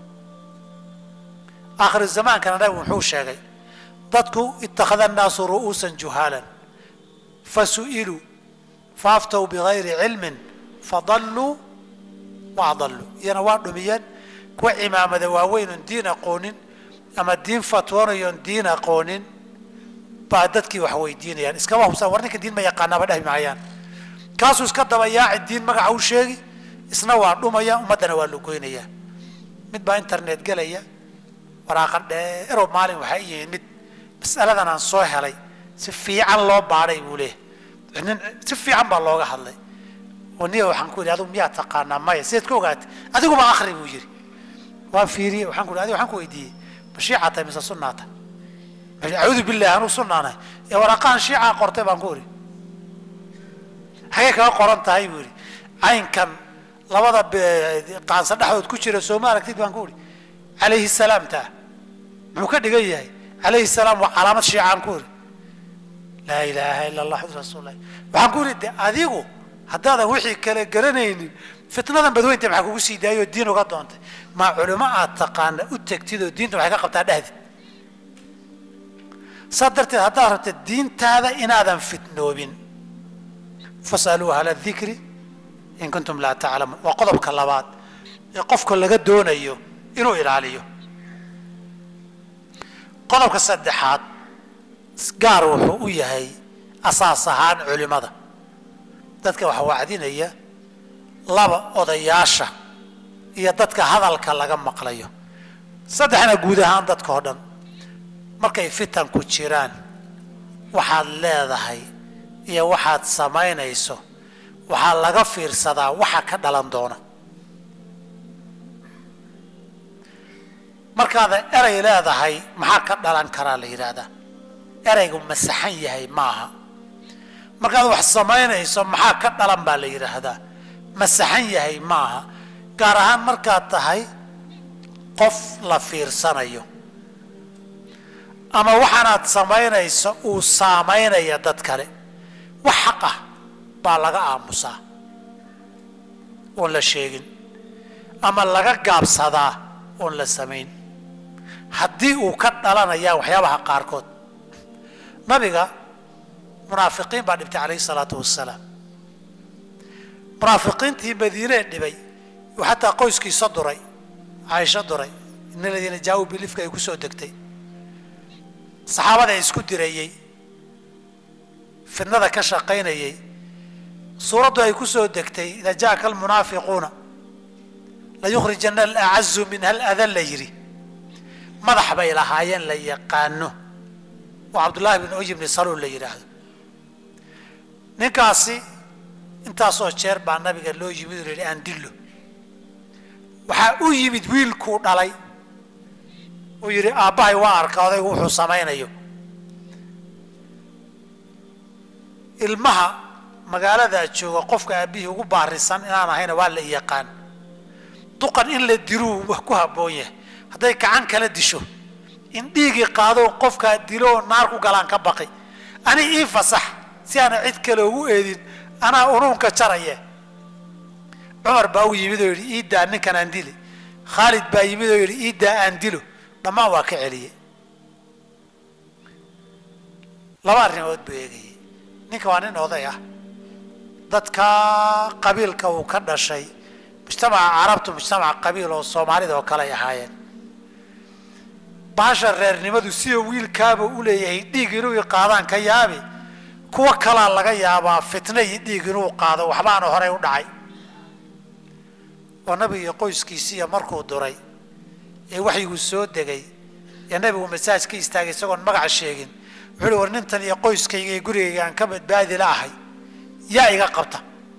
aakhiru zamaankana nabigu muxuu sheegay dadku ittakhada annaasu ru'uusan juhaalan fasu'iluu faaftow bigayri cilmin fadalluu wa adalluu iyana waa dhumiyeen kuwa cimaamada waaweynon diin aqoonin ama diin fatwoonayoon diin aqoonin baa dadkii wax weydiinayaan iskama hubsan war ninka diin ma yaqaanaaba dhahmi maayaan kaasuu iska daba yaaci diin magaca u sheegi isna waa dhumaya ummaddana waa lugoynaya mid baa internet gelaya waraaqa dheerow maalin waxaa i yimid mid mas'aladan aan soo helay si fiican loo baadhay buu leeyahy nin si fiican baa looga hadlay oo niya waxaan ku yidhi adigu miyaa taqaanaa maya sideed ka ogaatay adiguba akri buu yidhi waan fiiriyey waxaan ku yidhi adiga waxaan ku weydiiyey ma shiicaa tahay mise sunnaa tahay acuudu billahi anuu sunnaanahay ee waraaqahan shiicaa qortay baan ku idhi xagee kaga qoran tahay buu yidhi caynkan labada qaansa dhexdood ku jira sooma aragtid baan ku idhi calayhi salaam taa muxuu ka dhigan yahay calayhi salaam waa calaamad shiicaan ku idhi laa ilaaha ila allah xamdu rasuulilah waxaan ku idhi de adigu haddaadan wixii kale garanaynin fitnadan badweynta maxaa kugu sii daayoo diin uga doontay maa culimo aad taqaana u tegtid oo diinta waxay ka qabtaa dhahdid saa darteed haddaad rabta diintaada inaadan fitnoobin fasaluu ahla dikri in kuntum laa taclamuun waa qodobka labaad ee qofka laga doonayo inuu ilaaliyo qodobka saddexaad gaar wuxuu u yahay asaas ahaan culimada dadka waxa wacdinaya laba odayaasha iyo dadka hadalka laga maqlayo saddexna guud ahaan dadka oo dhan markay fitanku jiraan waxaad leedahay iyo waxaad samaynayso waxaa laga fiirsadaa waxa ka dhalan doona markaada erey leedahay maxaa ka dhalan karaa la yidhaahdaa ereygu ma saxan yahay maaha markaad wax samaynayso maxaa ka dhalan baa la yidhaahdaa ma saxan yahay maaha gaar ahaan markaad tahay qof la fiirsanayo ama waxaanaad samaynayso uu saamaynaya dad kale wax xaq ah baa laga aamusaa oon la sheegin ama laga gaabsadaa oon la samayn haddii uu ka dhalanayaan waxyaabaha qaarkood nabiga munaafiqiin baa dhibtay calayhi salaatu wasalaam munaafiqiintii madiinee dhibay uu xataa qoyskiisa duray caaisho duray in aladiina jaa-uu bilifka ay ku soo degtay saxaabada isku dirayey fidnada ka shaqaynayey suuraddu ay ku soo degtay idaa jaaka almunaafiquuna layukhrijana alacazu minha aladan la yidhi madax bay lahaayeen la yaqaano oo cabdullaahi bin uy bni saluul la yidhaahdo ninkaasi intaasoo jeer baa nabiga loo yimid oo la yidhi aan dillo waxaa u yimid wiilkuu dhalay uu yidhi aabbahay waa arka odaygu wuxuu samaynayo ilmaha magaaladaa jooga qofka aabbihii ugu baarisan inaan ahayna waa la yaqaan duqan in la diluu wa ku habboon yahay hadday gacan kala disho in dhiigii qaadoo qofkaa dilo oo naar ku galaan ka baqi ani ii fasax si aana cid kale ugu eedin anaa unuunka jaraye cumar baa u yimid oo yidhi iidaa ninkan aan dili khaalid baa yimid oo yidhi iidaa aan dilo dhammaan waa ka celiye laba arrimood buu eegayay ninka waa nin oday ah dadka qabiilka uu ka dhashay mujtamaca carabtu mujtamaca qabiil oo soomaalida oo kale ay ahaayeen baasha reernimadu sida wiilkaaba u leeyahay dhiig inuu qaadaan ka yaabi kuwa kalaa laga yaabaa fitna iyo dhiig inuu qaado waxbaana horey u dhacay oo nabiga iyo qoyskiisiiya markuu duray ee waxyiguu soo degay ee nabigu masaaj ka istaagay isagoon magaca sheegin wuxuu uhi war nintan iyo qoyskayga iyo gurigayga aan ka badbaadi la ahay yaa iga qabta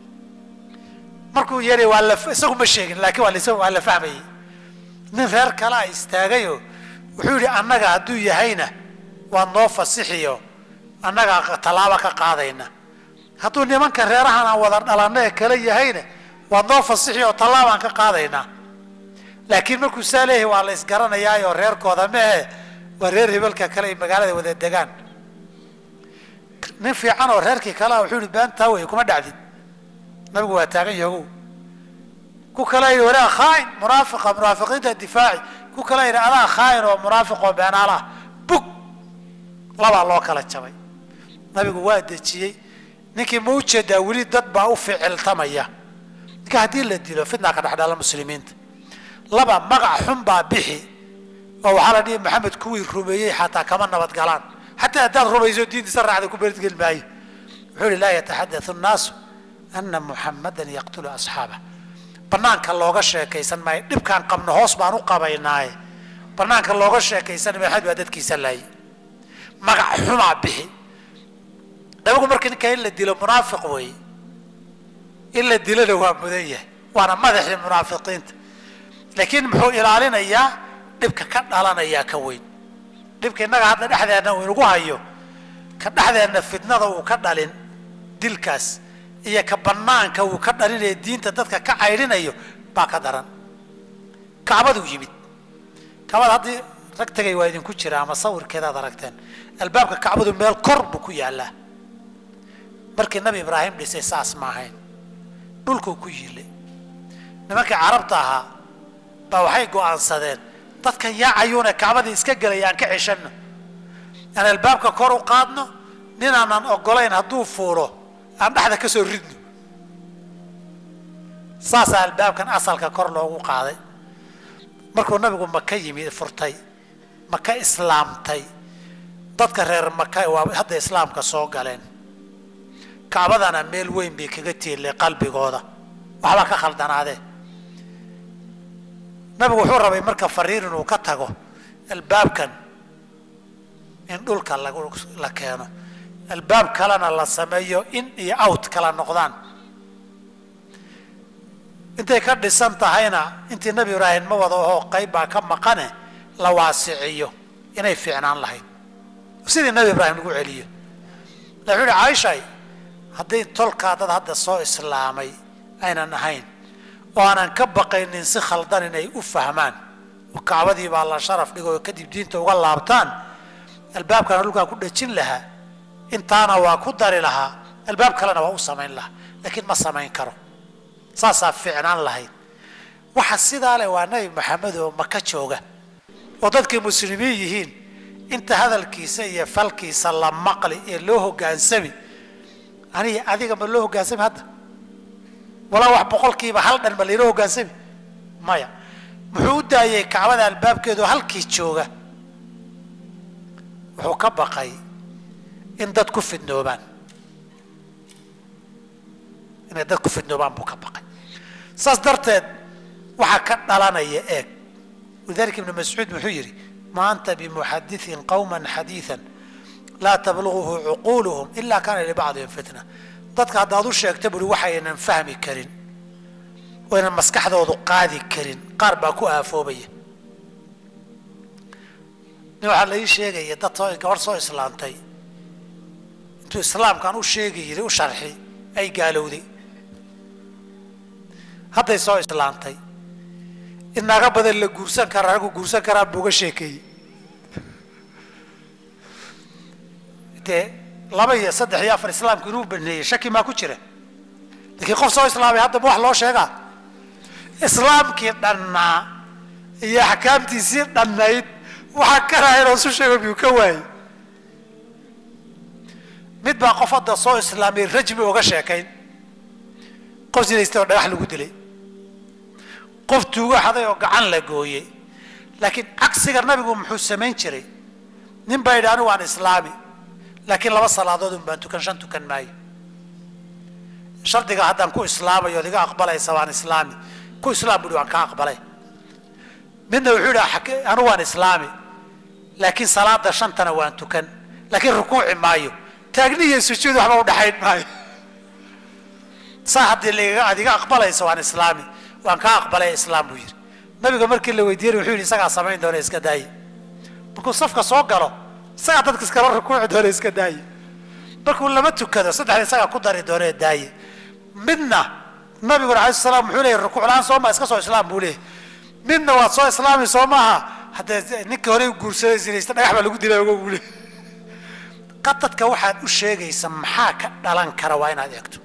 markuu yeeray waa la isagu ma sheegin laakiin waa la waa la fahmayay nin reer kalaa istaagayoo wuxuu yidhi annaga hadduu yahayna waad noo fasixiyo annagaa tallaabo ka qaadayna hadduu nimanka reerahan aan wada dhalanna ee kale yahayna waad noo fasixi oo tallaabaan ka qaadaynaa laakiin markuu saa leeyahay waa la isgaranayaayoo reerkooda mehe waa reer hebelka kale ay magaalada wada degaan nin fiican oo reerkii kalea wuxuu yihi beentaa wey kuma dhacdid nabigu waa taagan yahow ku kale yidhi walaa khaain munaafiqa munaafiqiinta difaaci ku kale yidhi adaa khaain oo munaafiq oo beenaalaah bug labaa loo kala jabay nabigu waa dejiyey ninkii ma ujeedaa weli dad baa u ficiltamaya ninka haddii la dilo fitna ka dhexdhala muslimiinta laba magac xun baa bixi oo waxaa la dhihi maxamed kuwii rumeeyey xataa kama nabad galaan xataa haddaad rumayso diintiisa raacda ku beerdgeli maayo wuxuu ihi laa yataxaddathu nnaasu ana muxamadan yaqtulu asxaabah banaanka looga sheekaysan maayo dhibkaan qabno hoos baan u qabaynaaye banaanka looga sheekaysan maxamed baa dadkiisa laayay magac xumaa bixi nabigu marka ninka in la dilo munaafiq weeye in la dilona waa mudan yahay waana madaxii munaafiqiinta laakiin muxuu ilaalinayaa dhibka ka dhalanayaa ka weyn dhibka innaga hadda dhexdeenna uu inagu hayo ka dhexdeenna fitnada uu ka dhalin dilkaas iyo ka banaanka uu ka dhalinayo diinta dadka ka caydhinayo baa ka daran kacbaduu yimid kacbada haddii rag tegay waa idinku jira ama sawirkeedaad aragteen albaabka kacbadu meel kor buu ku yaallaa markii nabi ibraahim dhisay saas ma ahayn dhulkuu ku yiilay nimankii carabta ahaa baa waxay go'aansadeen dadkan yaacayuuna kacbadii iska gelay aan ka ceshanno aan albaabka kor u qaadno ninaanan ogolayn hadduu fuuro aan dhexda ka soo ridno saasaa albaabkan asalka kor loogu qaaday markuu nabigu maka yimid furtay maka islaamtay dadka reer maka waa hadda islaamka soo galeen kacbadana meel weyn bay kaga tiilay qalbigooda waxbaa ka khaldanaadee nabigu wuxuu rabay marka fariir inuu ka tago albaabkan in dhulka la keeno albaab kalena la sameeyo in iyo out kala noqdaan intay ka dhisan tahayna intii nabi ibraahim ma wada ahoo qayb baa ka maqane la waasiciyo inay fiicnaan lahayd sidii nabi ibraahim lagu celiyo la wuxuu ihi caaishay haddii tolkaa dad hadda soo islaamay aynan ahayn oo aanan ka baqaynin si khaldan inay u fahmaan oo kacbadii baa la sharaf dhigo oo kadib diinta uga laabtaan albaabkana dhulkaa ku dhejin lahaa intaana waa ku dari lahaa albaab kalena waa u samayn lahaa laakiin ma samayn karo saasaa fiicnaan lahayd waxa sidaa leh waa nabi maxamed oo maka jooga oo dadkii muslimiin yihiin inta hadalkiisa iyo falkiisa la maqli ee loo hogaansami aniga adiga ma loo hogaansami hadda walaa wax boqolkiiba hal dhan ma laynoo hogaansami maya muxuu u daayey kacbada albaabkeedu halkii jooga wuxuu ka baqay in dad ku fidnoobaan inay dad ku fidnoobaan buu ka baqay saas darteed waxaa ka dhalanaya eeg walidalika ibnu mascuud muxuu yidhi ma anta bimuxadithin qawman xadiidan laa tabluguhu cuquuluhum ila kaana libacdihim fitna dadka haddaad u sheegta buri waxaynan fahmi karin oo ynan maskaxdoodu qaadi karin qaar baa ku aafoobaya nin waxaa la ii sheegaya dad soo gabadh soo islaamtay intuu islaamkan u sheegi yiri u sharxi ay gaalowday hadday soo islaamtay in naaga badan la guursan karaa raggu guursan karaan buu uga sheekeeyey dee laba iyo saddex iyo afar islaamku inuu baneeyey shaki maa ku jira laakiin qof soo islaamay hadda ma wax loo sheegaa islaamkii dhannaa iyo axkaamtiisii dhannayd waxaa karaha inuu isu sheego miyuu ka waayey mid baa qof hadda soo islaamay rajmi uga sheekayn qof sinaystay oo dhagax lagu dilay qof tuugo xaday oo gacan la gooyey laakiin cagsiga nabigu muxuu samayn jiray nin baa yidhi anigu waan islaami laakiin laba salaadood un baan tukan shan tukan maayo shardiga haddaan ku islaamayo od iga aqbalaysa waan islaami ku islaam buhi waan kaa aqbalay midna wuxuu yidhi anigu waan islaami laakiin salaada shantana waan tukan laakiin rukuuci maayo taagni iyo sujuud waxba udhaxayn maayo saa haddii lagaga aad iga aqbalaysa waan islaami waan kaa aqbalay islaam buu yidhi nabiga markii la weydiiyey wuxuu yidhi isagaa samayn doona iska daaye markuu safka soo galo isagaa dadka iskala rukuuci doona iska daaye markuu lama tukado saddexda isagaa ku dari doona daaye midna nabiguna alay salaam muxuu leeyay rukuuc la-aan soo maa iska soo islaam buu leeyay midna waad soo islaami soo maaha haddee ninkii hore guursaday sinaysta dhagax baa lagu dilay ogo buu leey qadadka waxaad u sheegaysa maxaa ka dhalan kara waa inaad eegto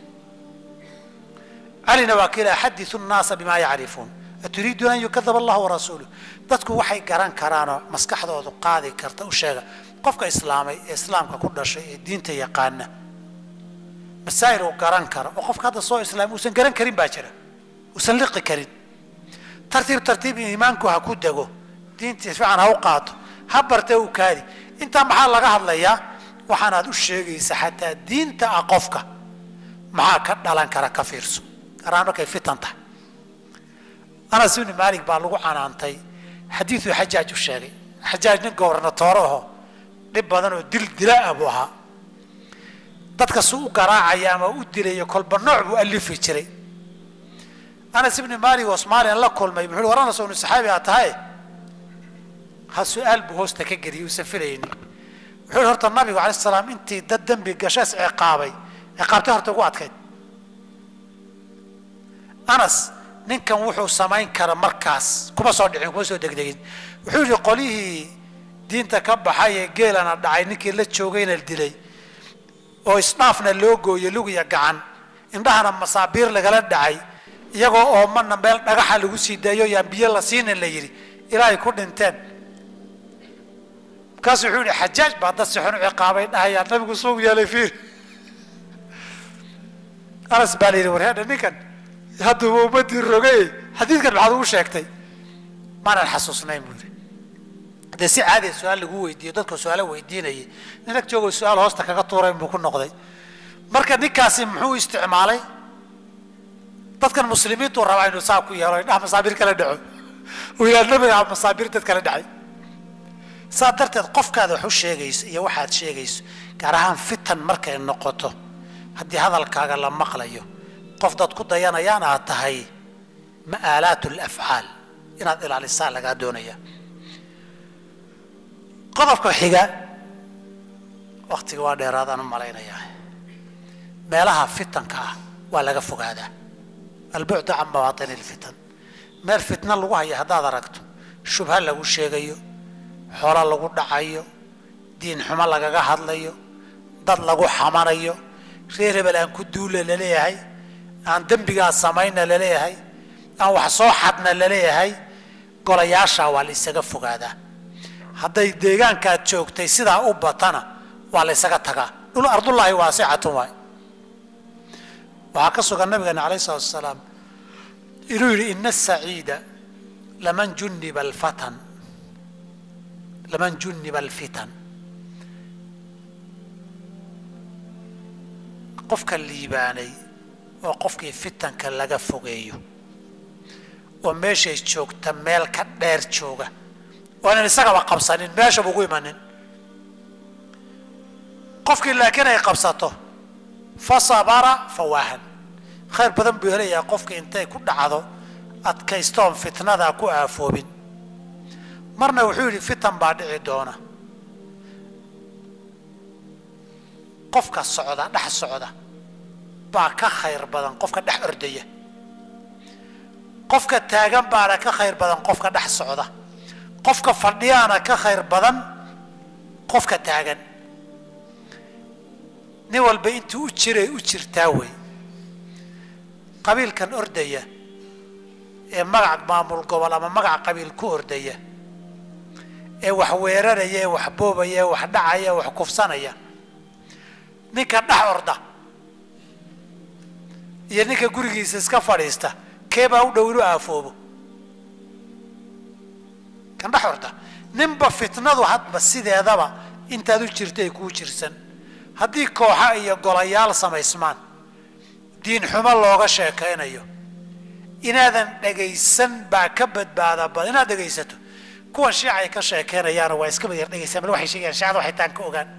calina waa kila xadiu nnaasa bima yacrifuun aturiiduuna an yukadaba allahu warasuuluh dadku waxay garan karaanoo maskaxdoodu qaadi karta u sheega qofka islaamay ee islaamka ku dhashay ee diinta yaqaana masaa'il uu garan karo oo qofka hadda soo islaamay uusan garan karin baa jira uusan liqi karin tartiib tartiib iimaanku ha ku dego diinta fiican ha u qaato ha barte u kaadi intaa maxaa laga hadlayaa waxaanaad u sheegaysa xataa diinta ah qofka maxaa ka dhalan kara ka fiirso garaan markay fitan tahay anas ibni maalik baa lagu canaantay xadiiduu xajaaj u sheegay xajaaj nin gobernatoore aho dhib badan oo dil dila ah buu ahaa dadka su u garaacaya ama u dilayo kolba nooc buu alifi jiray anas ibni maalik oo soomaaliyan la kulmay muxuu war anas inu saxaabi aa tahay ha su-aal buu hoosta ka geliyay uusan filaynin wuxuu horta nabigu alay salaam intii dad dembi gashaas ciqaabay ciqaabtay horta ugu adkayd anas ninkan wuxuu samayn kara markaas kuma soo dhicin kuma soo degdegin wuxuu yihi qolyihii diinta ka baxay ee geelana dhacay ninkii la joogayna dilay oo isdhaafna loo gooyey lugiya gacan indhahana masaabiir lagala dhacay iyagoo oomana meel dhagaxa lagu sii daayo yaan biyo la siinin la yidhi ilaahay ku dhinteen markaasu wuxuu yihi xajaaj baa dad si xun u ciqaabay dhahayaa nabigu suuq yeelay fiir anas baa la yidhi warheedha ninkan hadduuba ummadii rogay xadiidkan maxaad ugu sheegtay maanan xasuusnayn buu yidhi dee si caadiya su-aal lagu weydiiyo dadka su-aalo weydiinayay nin ag joogoo su-aal hoosta kaga tuurayn buu ku noqday marka ninkaasi muxuu isticmaalay dadkan muslimiintuu rabaa inuu saa ku yeelo indhaha masaabiir kala dhaco uu yidhaha nabiga masaabiir dad kala dhacay saa darteed qofkaada wax u sheegayso iyo waxaad sheegayso gaar ahaan fitan markay noqoto haddii hadalkaaga la maqlayo qof dad ku dayanayaan aad tahay ma'aalaat alafcaal inaad ilaalisaa lagaa doonaya qodobka xiga waktiga waa dheeraadaan u malaynayaa meelaha fitanka ah waa laga fogaadaa albucdu can mawaaطini اlfitan meel fitna lagu haya haddaad aragto shubha lagu sheegayo xoolo lagu dhacayo diin xumo lagaga hadlayo dad lagu xamanayo reer hebel aan ku duula laleeyahay aan dembigaa samayna laleeyahay aan wax soo xadna laleeyahay golayaashaa waa la isaga fogaadaa hadday deegaankaad joogtay sidaa u batana waa la ysaga tagaa dhul ardullaahi waasicatun waay waxaa ka sugan nabigeena alayh salatu asalaam inuu yidhi ina asaciida laman juniba alfatan laman juniba alfitan qofka liibaanay oo qofkii fitanka laga fogeeyo oo meeshay joogta meel ka dheer jooga oonan isagaba qabsanin meeshaba ugu imanin qofkii laakiin ay qabsato fa sabara fawaahan khayr badan buu helayaa qofkii intay ku dhacdo adkaystoon fitnadaa ku aafoobin marna wuxuu yidhi fitan baa dhici doona qofka socda dhex socda baa ka khayr badan qofka dhex ordaya qofka taagan baana ka khayr badan qofka dhex socda qofka fadhiyaana ka khayr badan qofka taagan nin walba intuu u jiray u jirtaa wey qabiilkan ordaya ee magac maamul gobol ama magac qabiil ku ordaya ee wax weeraraya ee wax boobaya ee wax dhacaya ee wax kufsanaya ninka dhex orda iyo ninka gurigiisa iska fadhiista keebaa u dhow inu aafoobo kan dhex orda ninba fitnadu hadba sideedaba intaad u jirtay kuu jirsan haddii kooxa iyo golayaal samaysmaan diin xumo looga sheekaynayo inaadan dhegaysan baa ka badbaada badan inaad dhegaysato kuwan shiicay ka sheekaynayaana waa iska yar dhegaysan bal waxay sheegayaan shiicada waxay taan ka ogaan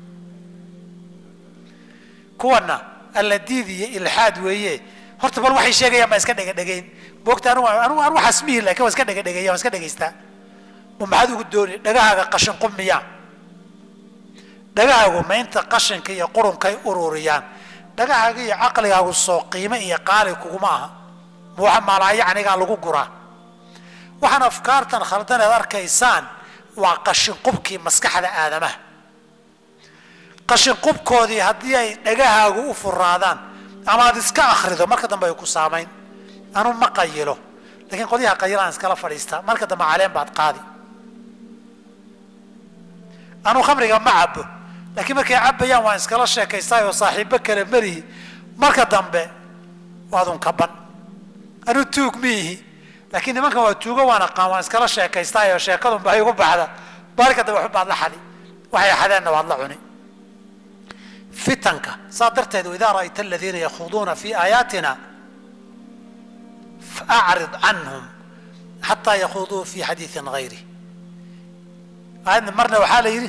kuwanna alla diid iyo ilxaad weeye horta bal waxay sheegayaan baa iska dhega dhegayn moogta anu anu anu waxaas mihi laakiin waa iska dhega dhegeeya waa iska dhegaystaa ma maxaad ugu dooni dhagahaaga qashin qumiyaa dhagahaagu maynta qashinka iyo qurunkay ururiyaan dhagahaaga iyo caqligaagu soo qiime iyo qaali kuguma aha ma waxa maalaayacnigaa lagu guraa waxaan afkaartan khaldan eed arkaysaan waa qashin qubkii maskaxda aadamaha qashin qubkoodii haddii ay dhagahaagu u furaadaan ama aad iska akrido marka dambe ay ku saamayn anu ma qayilo lakiin qolyaha qayilaan iskala fadhiistaa marka dambe caleen baad qaadi anu khamriga ma cabo laakiin markay cabayaan waan iskala sheekaystaay oo saaxiibo kale melihi marka dambe waadun kaban anu tuug miihi laakiin nimankan waa tuugo waan aqaan waan iskala sheekaystaay oo sheekadunba ay ugu baxda marka dambe waxba baad la xadi waxay xadeenna waad la cuni fitanka saa darteed idaa ra'ayta aladiina yakhuduuna fi aayaatina faacrid canhum xataa yakhuduu fi xadiiin gayri aayadna marna waxaa la yidhi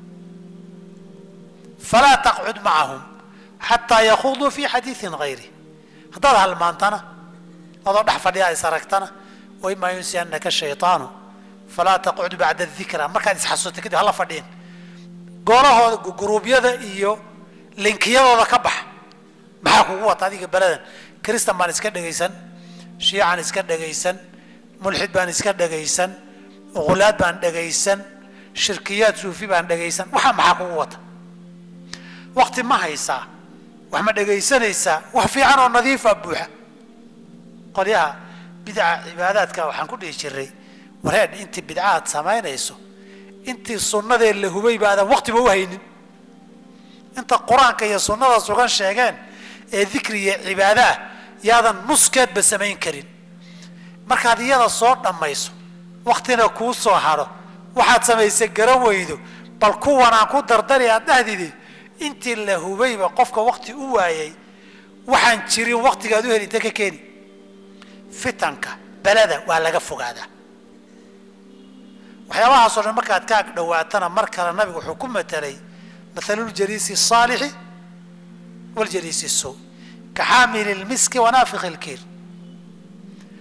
falaa taqcud macahum xataa yakhuduu fi xadiiin gayri haddaad halmaantana adoo dhex fadhiya is aragtana waimaa yunsiyanaka shayطaanu falaa taqcud bacda dikra markaad isxasuustay kadib hala fadhiin goolahooda guruubyada iyo linkiyadooda ka bax maxaa kugu wata adiga beladan kristan baan iska dhegaysan shiican iska dhegaysan mulxid baan iska dhegaysan uqulaad baan dhegaysan shirkiyaad suufi baan dhegaysan waxaa maxaa kugu wata wakti ma haysaa wax ma dhegaysanaysaa wax fiican oo nadiifa buuxa qolyaha bidca cibaadaadka waxaan ku dhihi jiray wareedh intii bidca aad samaynayso intii sunnadee la hubay baadan waktiba u haynin inta qur-aanka iyo sunnada sugan sheegeen ee dikri iyo cibaado ah yaadan nuskeedba samayn karin markaad iyada soo dhammayso waktina kuu soo hadho waxaad samaysay garan weydo bal kuwanaan ku dardari aad dhahdidi intii la hubayba qofka wakti u waayay waxaan jirin waktigaad u heli inta ka keeni fitanka beleda waa laga fogaadaa waxyaabahaasoo dhan markaad ka ag dhowaatana mar kale nabigu wuxuu ku matelay mathaluljaliisi الصaalixi waljaliisi الsow ka xaamili اlmiski wanaafikhi اlkiir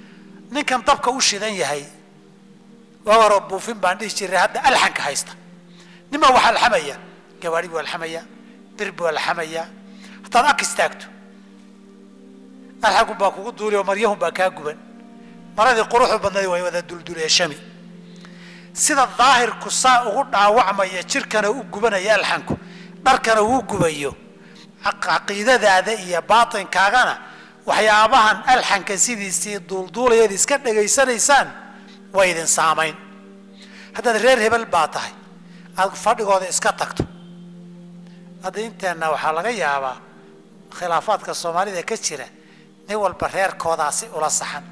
ninkan dabka u shidan yahay waa horo buufin baan dhihi jiray hadda alxanka haysta nimaa wax alxamaya gawaari buu alxamaya bir buu alxamaya haddaad ag istaagto alxagun baa kugu duuli oo maryahun baa kaa guban maradii quruxu badnayd way wada dulduleeshami sida daahirku saa ugu dhaawacmaya jirkana u gubanaya alxanku dharkana uu gubayo caqiidadaada iyo baatinkaagana waxyaabahan alxanka sidiisii duulduulayaad iska dhegaysanaysaan way idin saamayn haddaad reer hebel baa tahay aad fadhigooda iska tagto hadda inteenna waxaa laga yaabaa khilaafaadka soomaalida ka jira nin walba reerkoodaasi ula saxan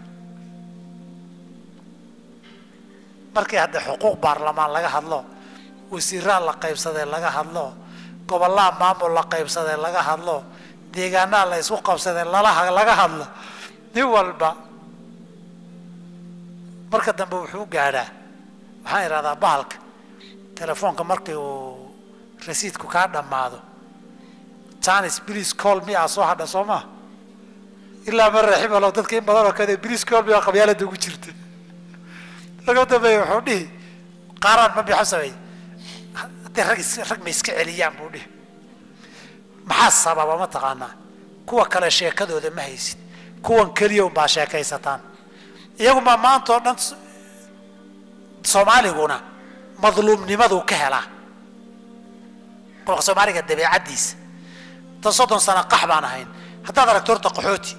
markii hadda xuquuq baarlamaan laga hadlo wasiiraa la qaybsadee laga hadlo gobollaa maamul la qaybsadee laga hadlo deegaanaa la isku qabsadee lalaha laga hadlo nin walba marka dambe wuxuu gaadhaa waxaan idhahdaa bahalka telefoonka markii uu rasiidku kaa dhammaado janis bliis call mi a soo hadha soo maa ilaa man raximalo dadka in badanoo kade bliis call mi a qabyaalada ugu jirta laga dambeeya wuxuu dhihi qaaraan ma bixo sameey hadday rag rag ma iska celiyaan buu dhihi maxaa sababa ma taqaanaa kuwa kale sheekadooda ma haysid kuwan keliya unbaa sheekaysataan iyagumaa maanta oo dhan soomaaliguna madluumnimaduu ka helaa qolka soomaaliga dabeecaddiisa tan soddon sano qax baan ahayn haddaad aragto horta qaxooti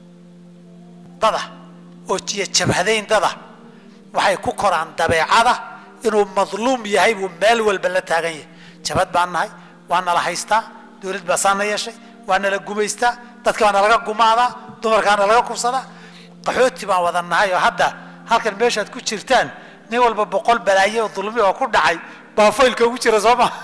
dada oo jiya jabhadayn dada waxay ku koraan dabeecada inuu madluum yahay buu meel walba la taagan yahay jabhad baan nahay waa nala haystaa dowlad baa saana yeeshay waa nala gumaystaa dadka baa nalaga gumaadaa dumarkaa nalaga kubsadaa qaxooti baan wada nahay oo hadda halkan meeshaad ku jirtaan nin walba boqol balaaye oo dulmi oo ku dhacay baa faylka ugu jira soo maa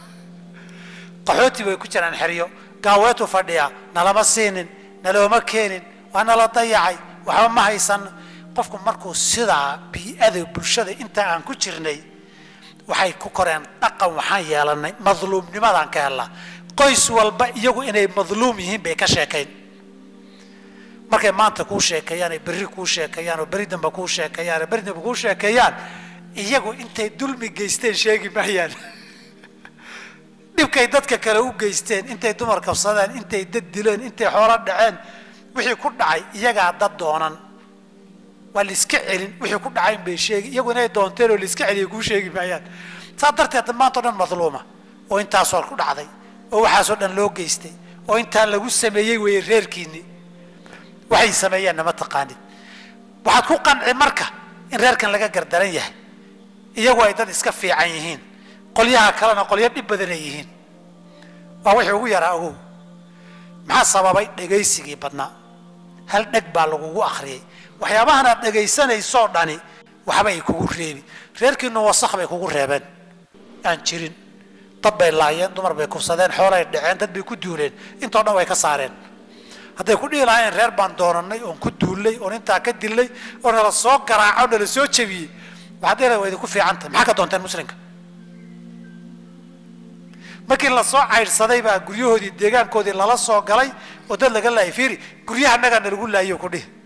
qaxooti bay ku jiraan xeryo gaaweetu fadhiya nalama siinin nalooma keenin waa nala dayacay waxba ma haysan qofku markuu sidaa bii-ada bulshada inta aan ku jirnay waxay ku koreen dhaqan waxaan yeelanay madluumnimadaan ka helnaa qoys walba iyagu inay madluum yihiin bay ka sheekayn markay maanta kuu sheekeeyaan ay berri kuu sheekeeyaan oo beri damba kuu sheekeeyaan oo beri damba kuu sheekeeyaan iyagu intay dulmi geysteen sheegi maayaan dhibkay dadka kale u geysteen intay dumar kabsadeen intay dad dileen intay xoolo dhaceen wixii ku dhacay iyagaa dad doonan waa laiska celin wixii ku dhacayn bay sheegi iyagu inay doonteen oo laiska celiya kuu sheegi maayaan saa darteed maanta o dhan madluuma oo intaasoo ku dhacday oo waxaasoo dhan loo geystay oo intaan lagu sameeyey weeye reerkiinni waxay sameeyeen nama taqaanid waxaad ku qanci marka in reerkan laga gardaran yahay iyagu ay dad iska fiican yihiin qolyaha kalena qolyo dhib badanay yihiin waa wixii ugu yaraa ogow maxaa sababay dhegaysigii badnaa hal dheg baa lagugu akhriyey waxyaabahan aad dhegaysanaysoo dhani waxba ay kugu reebi reerkiinu wasakh bay kugu reebeen aan jirin dad bay laayeen dumar bay kubsadeen xoolay dhaceen dad bay ku duuleen intoo dhan way ka saareen hadday ku dhihi lahaayeen reer baan doonanay oon ku duullay oon intaa ka dilnay oo nala soo garaaco nala soo jebiyey waxaad dhihi lahay waa idinku fiican tahay maxaa ka doonteen muslimka markii lasoo caydhsaday baa guryahoodii deegaankoodii lala soo galay oo dad laga laayay fiiri guryaha nagaa nalagu laayo ku dhihi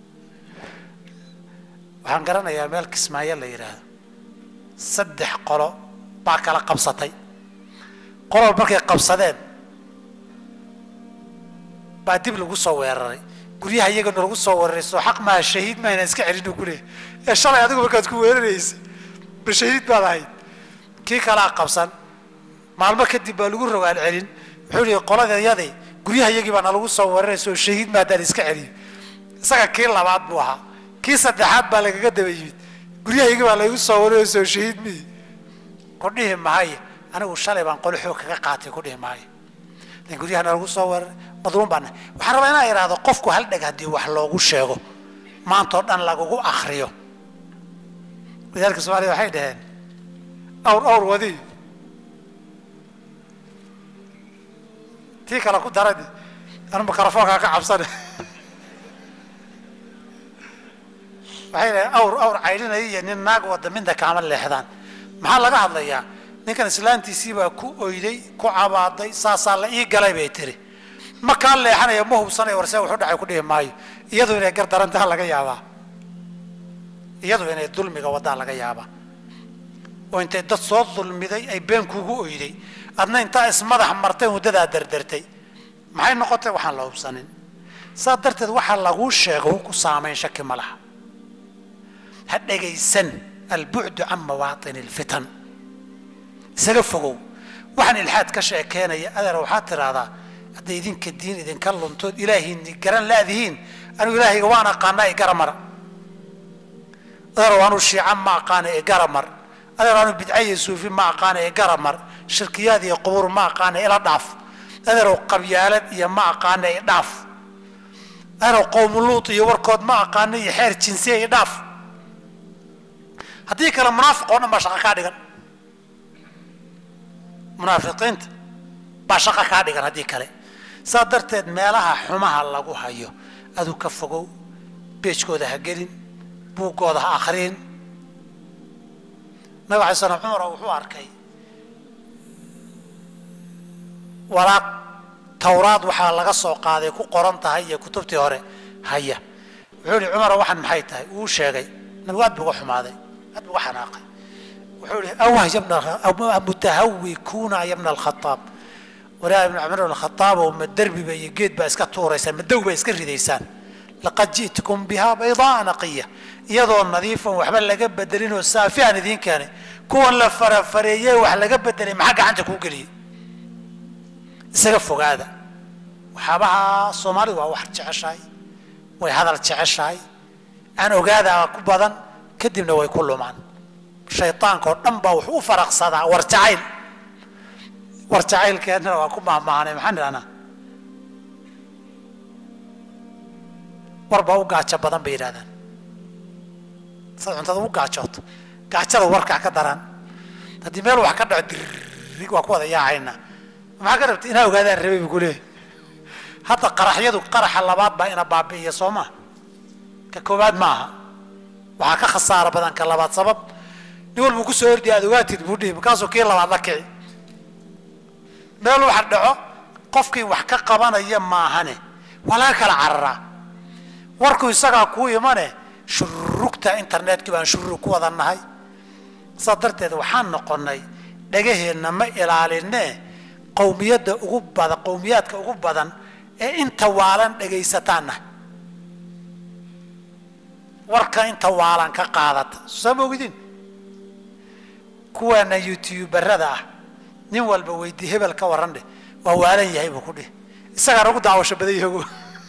waxaan garanayaa meel kismaayo la yidhaahdo saddex qolo baa kala qabsatay qolol markay qabsadeen baa dib lagu soo weeraray guryaha iyagana lagu soo weeraray soo xaq maaha shahiid maayna iska celin ku leeyahy ee shalay adigu markaad ku weeraraysa ba shahiid baad ahayd kii kalaa qabsan maalmo kadib baa lagu rogaal celin wuxuu yihi qoladayadii guryaha iyagii baa nalagu soo weeraraysa oo shahiid maadaan iska celiyo isaga kii labaad buu ahaa kii saddexaad baa lagaga daba yimid guryahaygi baa laygu soo wareyo soo shahiid miyi ku dhihi maayo anigu shalay baan qolo xoog kaga qaatay ku dhihi maayo lakin guryahana lagu soo weeraray madluum baan nahay waxaan rabaa inaan idhaahdo qofku hal dheg haddii wax loogu sheego maanta oo dhan lagugu akriyo wadaalka soomaliya waxay dhaheen awr awr wadi tii kale ku daradi anu mikrofoonkaa ka cabsane waxay dhahen awr awr caydhinaya iyo nin naag wada midna kaama leexdaan maxaa laga hadlayaa ninkan islaantiisii baa ku oyday ku cabaaday saasaa la ii galay bay tiri ma kaa leexanaya ma hubsanaya warse wuxu dhacay ku dhihi maayo iyadu inay gardarantaha laga yaabaa iyadu inay dulmiga wadaa laga yaabaa oo intay dad soo dulmiday ay been kugu oyday adna intaa ismadax martay muddadaa dardartay maxay noqotay waxaan la hubsanin saa darteed waxaa laguu sheego ku saamayn shaki ma laha ha dhegaysan albucdu can mawaaطini اlfitan isaga fogow waxaan ilxaad ka sheekeenaya adeer waxaad tidhaahdaa hadday idinka diin idinka luntood ilaahiini garan laadihiin anigu ilaahayga waan aqaanaa ee garamara adeer waanu shiica ma aqaana ee garamar adeer waanu bidca iyo suufi ma aqaana ee garamar shirkiyaad iyo qubuur ma aqaana ila dhaaf adeerow qabyaalad iyo ma aqaana ee dhaaf adeerow qowmuluut iyo warkood ma aqaana iyo xeer jinsiya iyo dhaaf haddii kale munaafiq oo dhan baa shaqa kaa dhigan munaafiqiinta baa shaqa kaa dhigan haddii kale saa darteed meelaha xumaha lagu hayo aduu ka fogow beejkooda ha gelin buuggooda ha akhriin nabig alay slam cumar wuxuu arkay waraaq tawraad waxaa laga soo qaaday ku qoran tahay iyo kutubtii hore haya wuxuu ihi cumar waxaan maxay tahay wuu sheegay nabigu aad bu uga xumaaday aad bu uga xanaaqay wuxuu ihi awah yabna mutahawikuuna yabna alkhataab walaa ibn cumar ibn khataab oo ma derbiba iyo geed baa iska tuuraysaan ma dow baa iska ridaysaan laqad ji'tukum bihaa baydaa naqiya iyadoo nadiifan waxba laga bedelin oo saafi aan idiin keenay kuwan la farafareeyey wax laga bedelay maxaa gacanta kuu geliyey isaga fogaada waxyaabaha soomaalidu waa wax jeceshahay way hadal jeceshahay aan ogaadaa ku badan kadibna way ku lumaan shaydaanka oo dhan baa wuxuu u faraqsadaa war jacayl war jacaylkeennana waa ku mahmahanay maxaan idhahnaa war baa u gaajo badan bay yidhahdaan saad cuntada u gaajooto gaajada warkaa ka daran haddii meel wax ka dhaco dirig waa ku wada yaacayna maxaa ka rabta inaa ogaadaan rabay bu kuleeyahy hadda qaraxyadu qaraxa labaad baa ina baabi'iya soo maa ka koowaad ma aha waxaa ka khasaaro badan ka labaad sabab nin walbuu kusoo ordiya aad ogaatid buu dhihi markaasuu kii labaad la kici meel wax dhaco qofkii wax ka qabanaya maahane waa laga kala cararaa warku isagaa kuu imane shurugta internetkii baan shurug ku wada nahay saas darteed waxaan noqonnay dhagaheenna ma ilaaline qowmiyadda ugu badan qowmiyaadka ugu badan ee inta waalan dhagaysataanna warka inta waalan ka qaadata soo ma ogidin kuwaana youtuberada ah nin walba weydii hebel ka warran dheh waa waalan yahay buu ku dhih isagaa nagu daawasho badan yahogo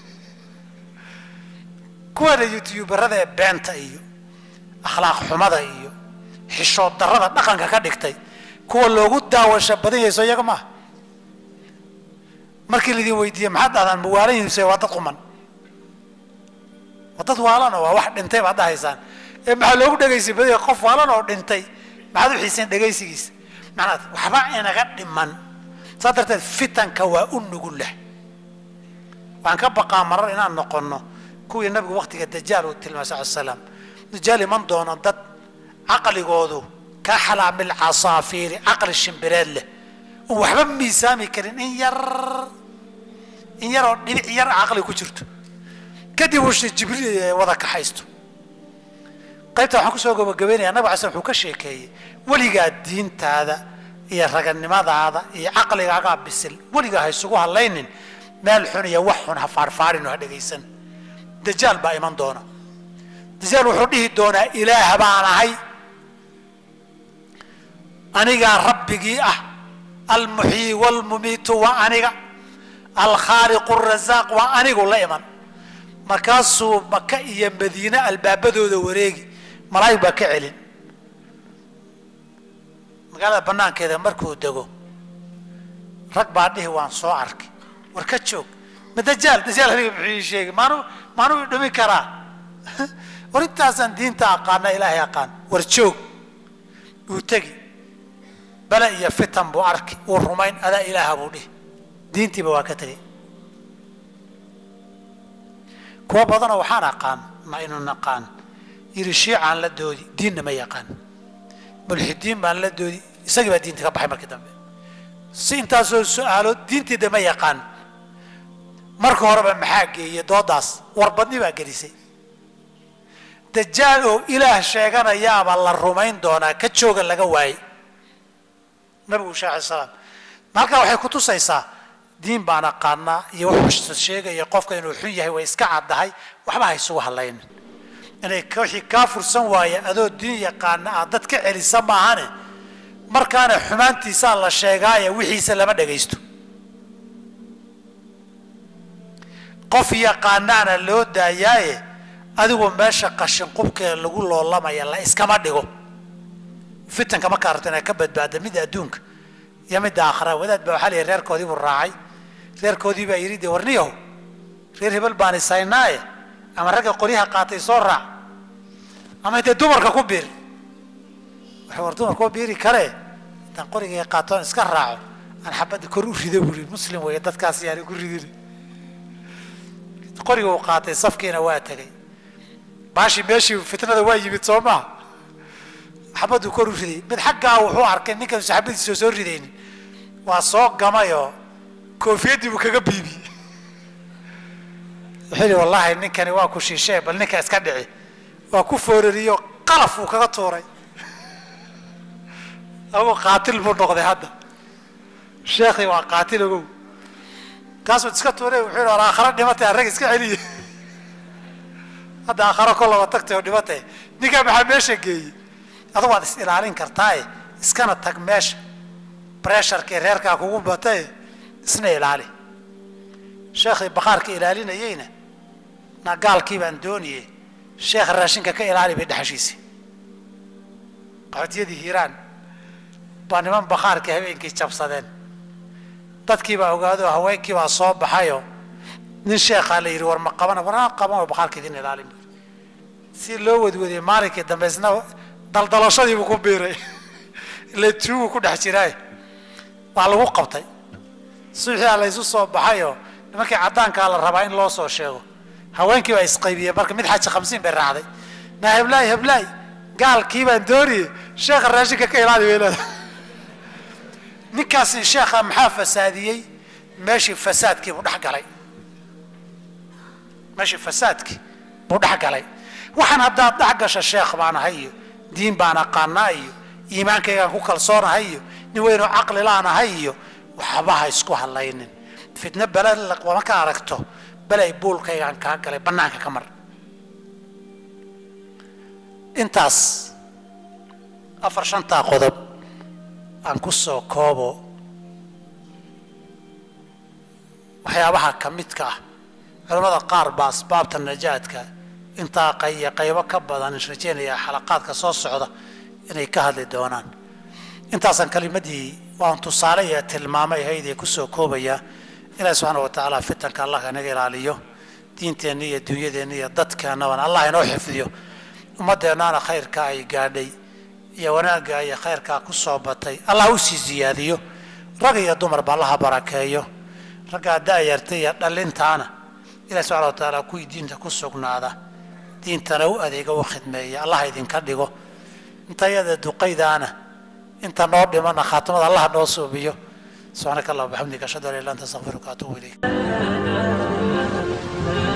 kuwaana youtuberada ee beenta iyo akhlaaq xumada iyo xishood darrada dhaqanka ka dhigtay kuwa loogu daawasho badan yahay soo iyaga maaha markii laidin weydiiye maxaad dhahdaan ma waalan yihiin se waa dad quman waa dad waalan oo waa wax dhintay baad dhahaysaan ee maxaa loogu dhegaysi badan yahay qof waalan oo dhintay maxaad u xiiseen dhegaysigiisa macnaad waxba inaga dhiman saa darteed fitanka waa u nugul leh waxaan ka baqaa marar inaan noqonno kuwii nabigu waktiga dajaal uu tilmaamay sal slam dajaal iman doono dad caqligoodu ka xalaamil casaafiiri caqli shimbireed leh oon waxba miisaami karin in yar in yaroo dhibic yar caqli ku jirto kadib uu jibriil wada kaxaysto qaybta waxaan kusoo gabagabeynaya nabig ala sl wuxuu ka sheekeeyey weligaa diintaada iyo raganimadaada iyo caqligaagaa bisil weligaa ha isugu hadlaynin meel xun iyo wax xun ha faarfaarin oo ha dhegaysan dajaal baa iman doona dajaal wuxuu dhihi doonaa ilaah baan ahay anigaa rabbigii ah almuxyii waalmumiitu waa aniga alkhaaliqu arasaaq waa anigu la iman markaasuu maka iyo madiine albaabadooda wareegi malaa'ig baa ka celin magaalada banaankeeda markuu dego rag baa dhihi waan soo arkay war ka joog ma dajaal dajaal aniga muxuu ii sheegay maanu maanuu i dhumi karaa war intaasaan diinta aqaana ilaahay aqaan war joog wuu tegi bale iyo fitan buu arki wuu rumayn adaa ilaaha buu dhihi diintiiba waa ka tegay kuwa badanoo waxaan aqaan ma inu naqaan yiri shiicaan la doodi diinna ma yaqaan mulxidiin baan la doodi isagii baa diinta ka baxay markii dambe si intaasoo su-aalood diintiida ma yaqaan marka horeba maxaa geeyey doodaas warbadni baa gelisay dajaal oo ilaah sheeganayaaba la rumayn doonaa ka jooga laga waayey nabigu shee alay salaam halkaa waxay ku tusaysaa diin baan aqaanaa iyo wuxuu sheegaya qofka inuu xun yahay way iska caddahay waxba ha isugu hadlaynin inay wixii kaa fursan waaya adoo diin yaqaana aad dad ka celisa maahane markaana xumaantiisaa la sheegaaye wixiisa lama dhagaysto qof yaqaanaana loo daayaaye adigu meesha qashin qubkeeda lagu loolamaya la iskama dhigo fitanka markaa rabta inaad ka badbaada midda adduunka iyo midda aakhira wadaad baa waxaa lihi reerkoodii buu raacay reerkoodii baa yidhi de warniyaho reer hebel baan isaynaaye ama ragga qolyaha qaatay soo raac ama dee dumarka ku biir waxa war dumarka ku biiri kale intaan qorigay qaatoon iska raaco aan xabadda kor u rido buuri muslim weeye dadkaas yaani ku ridin qoriga uu qaatay safkiina waa tegay baashi meeshii fitnada waa yimid soo maha xabaduu kor u riday mid xaggaa wuxuu arkay ninkan saxaabadiisa soo ridaynin waa soo gamayoo koofiyaddii buu kaga biibi wuxuu yidhi wallaahi ninkani waa ku shiishee bal ninka iska dhici waa ku foorariyo qalaf uu kaga tuuray agu qaatil buu noqday hadda sheekhii waa qaatil ogow kaasuu iska tuuray wuxuu yidhi wal aakharo dhimatay arrag iska celiye hadda aakharo kolaba tagtay oo dhimatay ninkaa maxaa meesha geeyey adu waad is ilaalin kartaaye iskana tag meesha bresharkii reerkaa kugu batae isna ilaali sheekhii bakaarka ilaalinayeyna na gaalkii baan dooniye sheekha raashinka ka ilaali bay dhexashiisay qaxootiyadii hiiraan baa niman bakaarkii habeenkii jabsadeen dadkii baa ogaado haweenkii baa soo baxayo nin sheekhaa la yidhi war ma qabana warna qaban oo bakaarka idin ilaalin bu si loo wadwadiyey maalinkii dambe isna daldalashadiibuu ku biiray ila tuugu ku dhex jiraay waa lagu qabtay suuxia la ysu soo baxayoo nimankii caddaankaa la rabaa in loo soo sheego haweenkii baa isqaybiyeen marka mid xaji khamsiin bay raacday na heblaay heblaay gaalkii baan dooniyey sheekha raashinka ka ilaali bay leedahay ninkaasi sheekha maxaa fasaadiyey meeshii fasaadkii buu dhex galay meeshii fasaadkii buu dhex galay waxaan haddaad dhex gasha sheekh baan ahay iyo diin baan aqaanaa iyo iimaankaygaan ku kalsoonahay iyo nin weynoo caqli laan ahay iyo waxba ha isku hadlaynin fitno bele marka aragto belay buulkaygaan kaa galay bannaanka ka mar intaas afar shantaa qodob aan ku soo koobo waxyaabaha ka midka ah culamada qaar baa asbaabta najaadka intaa qayya qaybo ka badan is rajeynayaa xalaqaadka soo socda inay ka hadli doonaan intaasaan kelimadii waan tusaale iyo tilmaamay haydee kusoo koobayaa ilaahi subxaana wa tacaala fitanka allah inaga ilaaliyo diinteenna iyo dunyadeenna iyo dadkeennabana allah inoo xifdiyo ummaddeennaana khayrka ay gaadhay iyo wanaagga iyo khayrkaa ku soo batay allah u sii siyaadiyo rag iyo dumarba allaha barakeeyo raggaa da'yarta iyo dhallintaana ilahi subxana wa tacaala kuwii diinta ku sugnaada diintana u adeega u khidmeeya allah idinka dhigo inta iyada duqaydaana inta noo dhimana khaatimada allah noo suubiyo subxaanaka allah bixamdika ashhadu an la ilaha illa anta astaghfiruka wa atuubu ilayk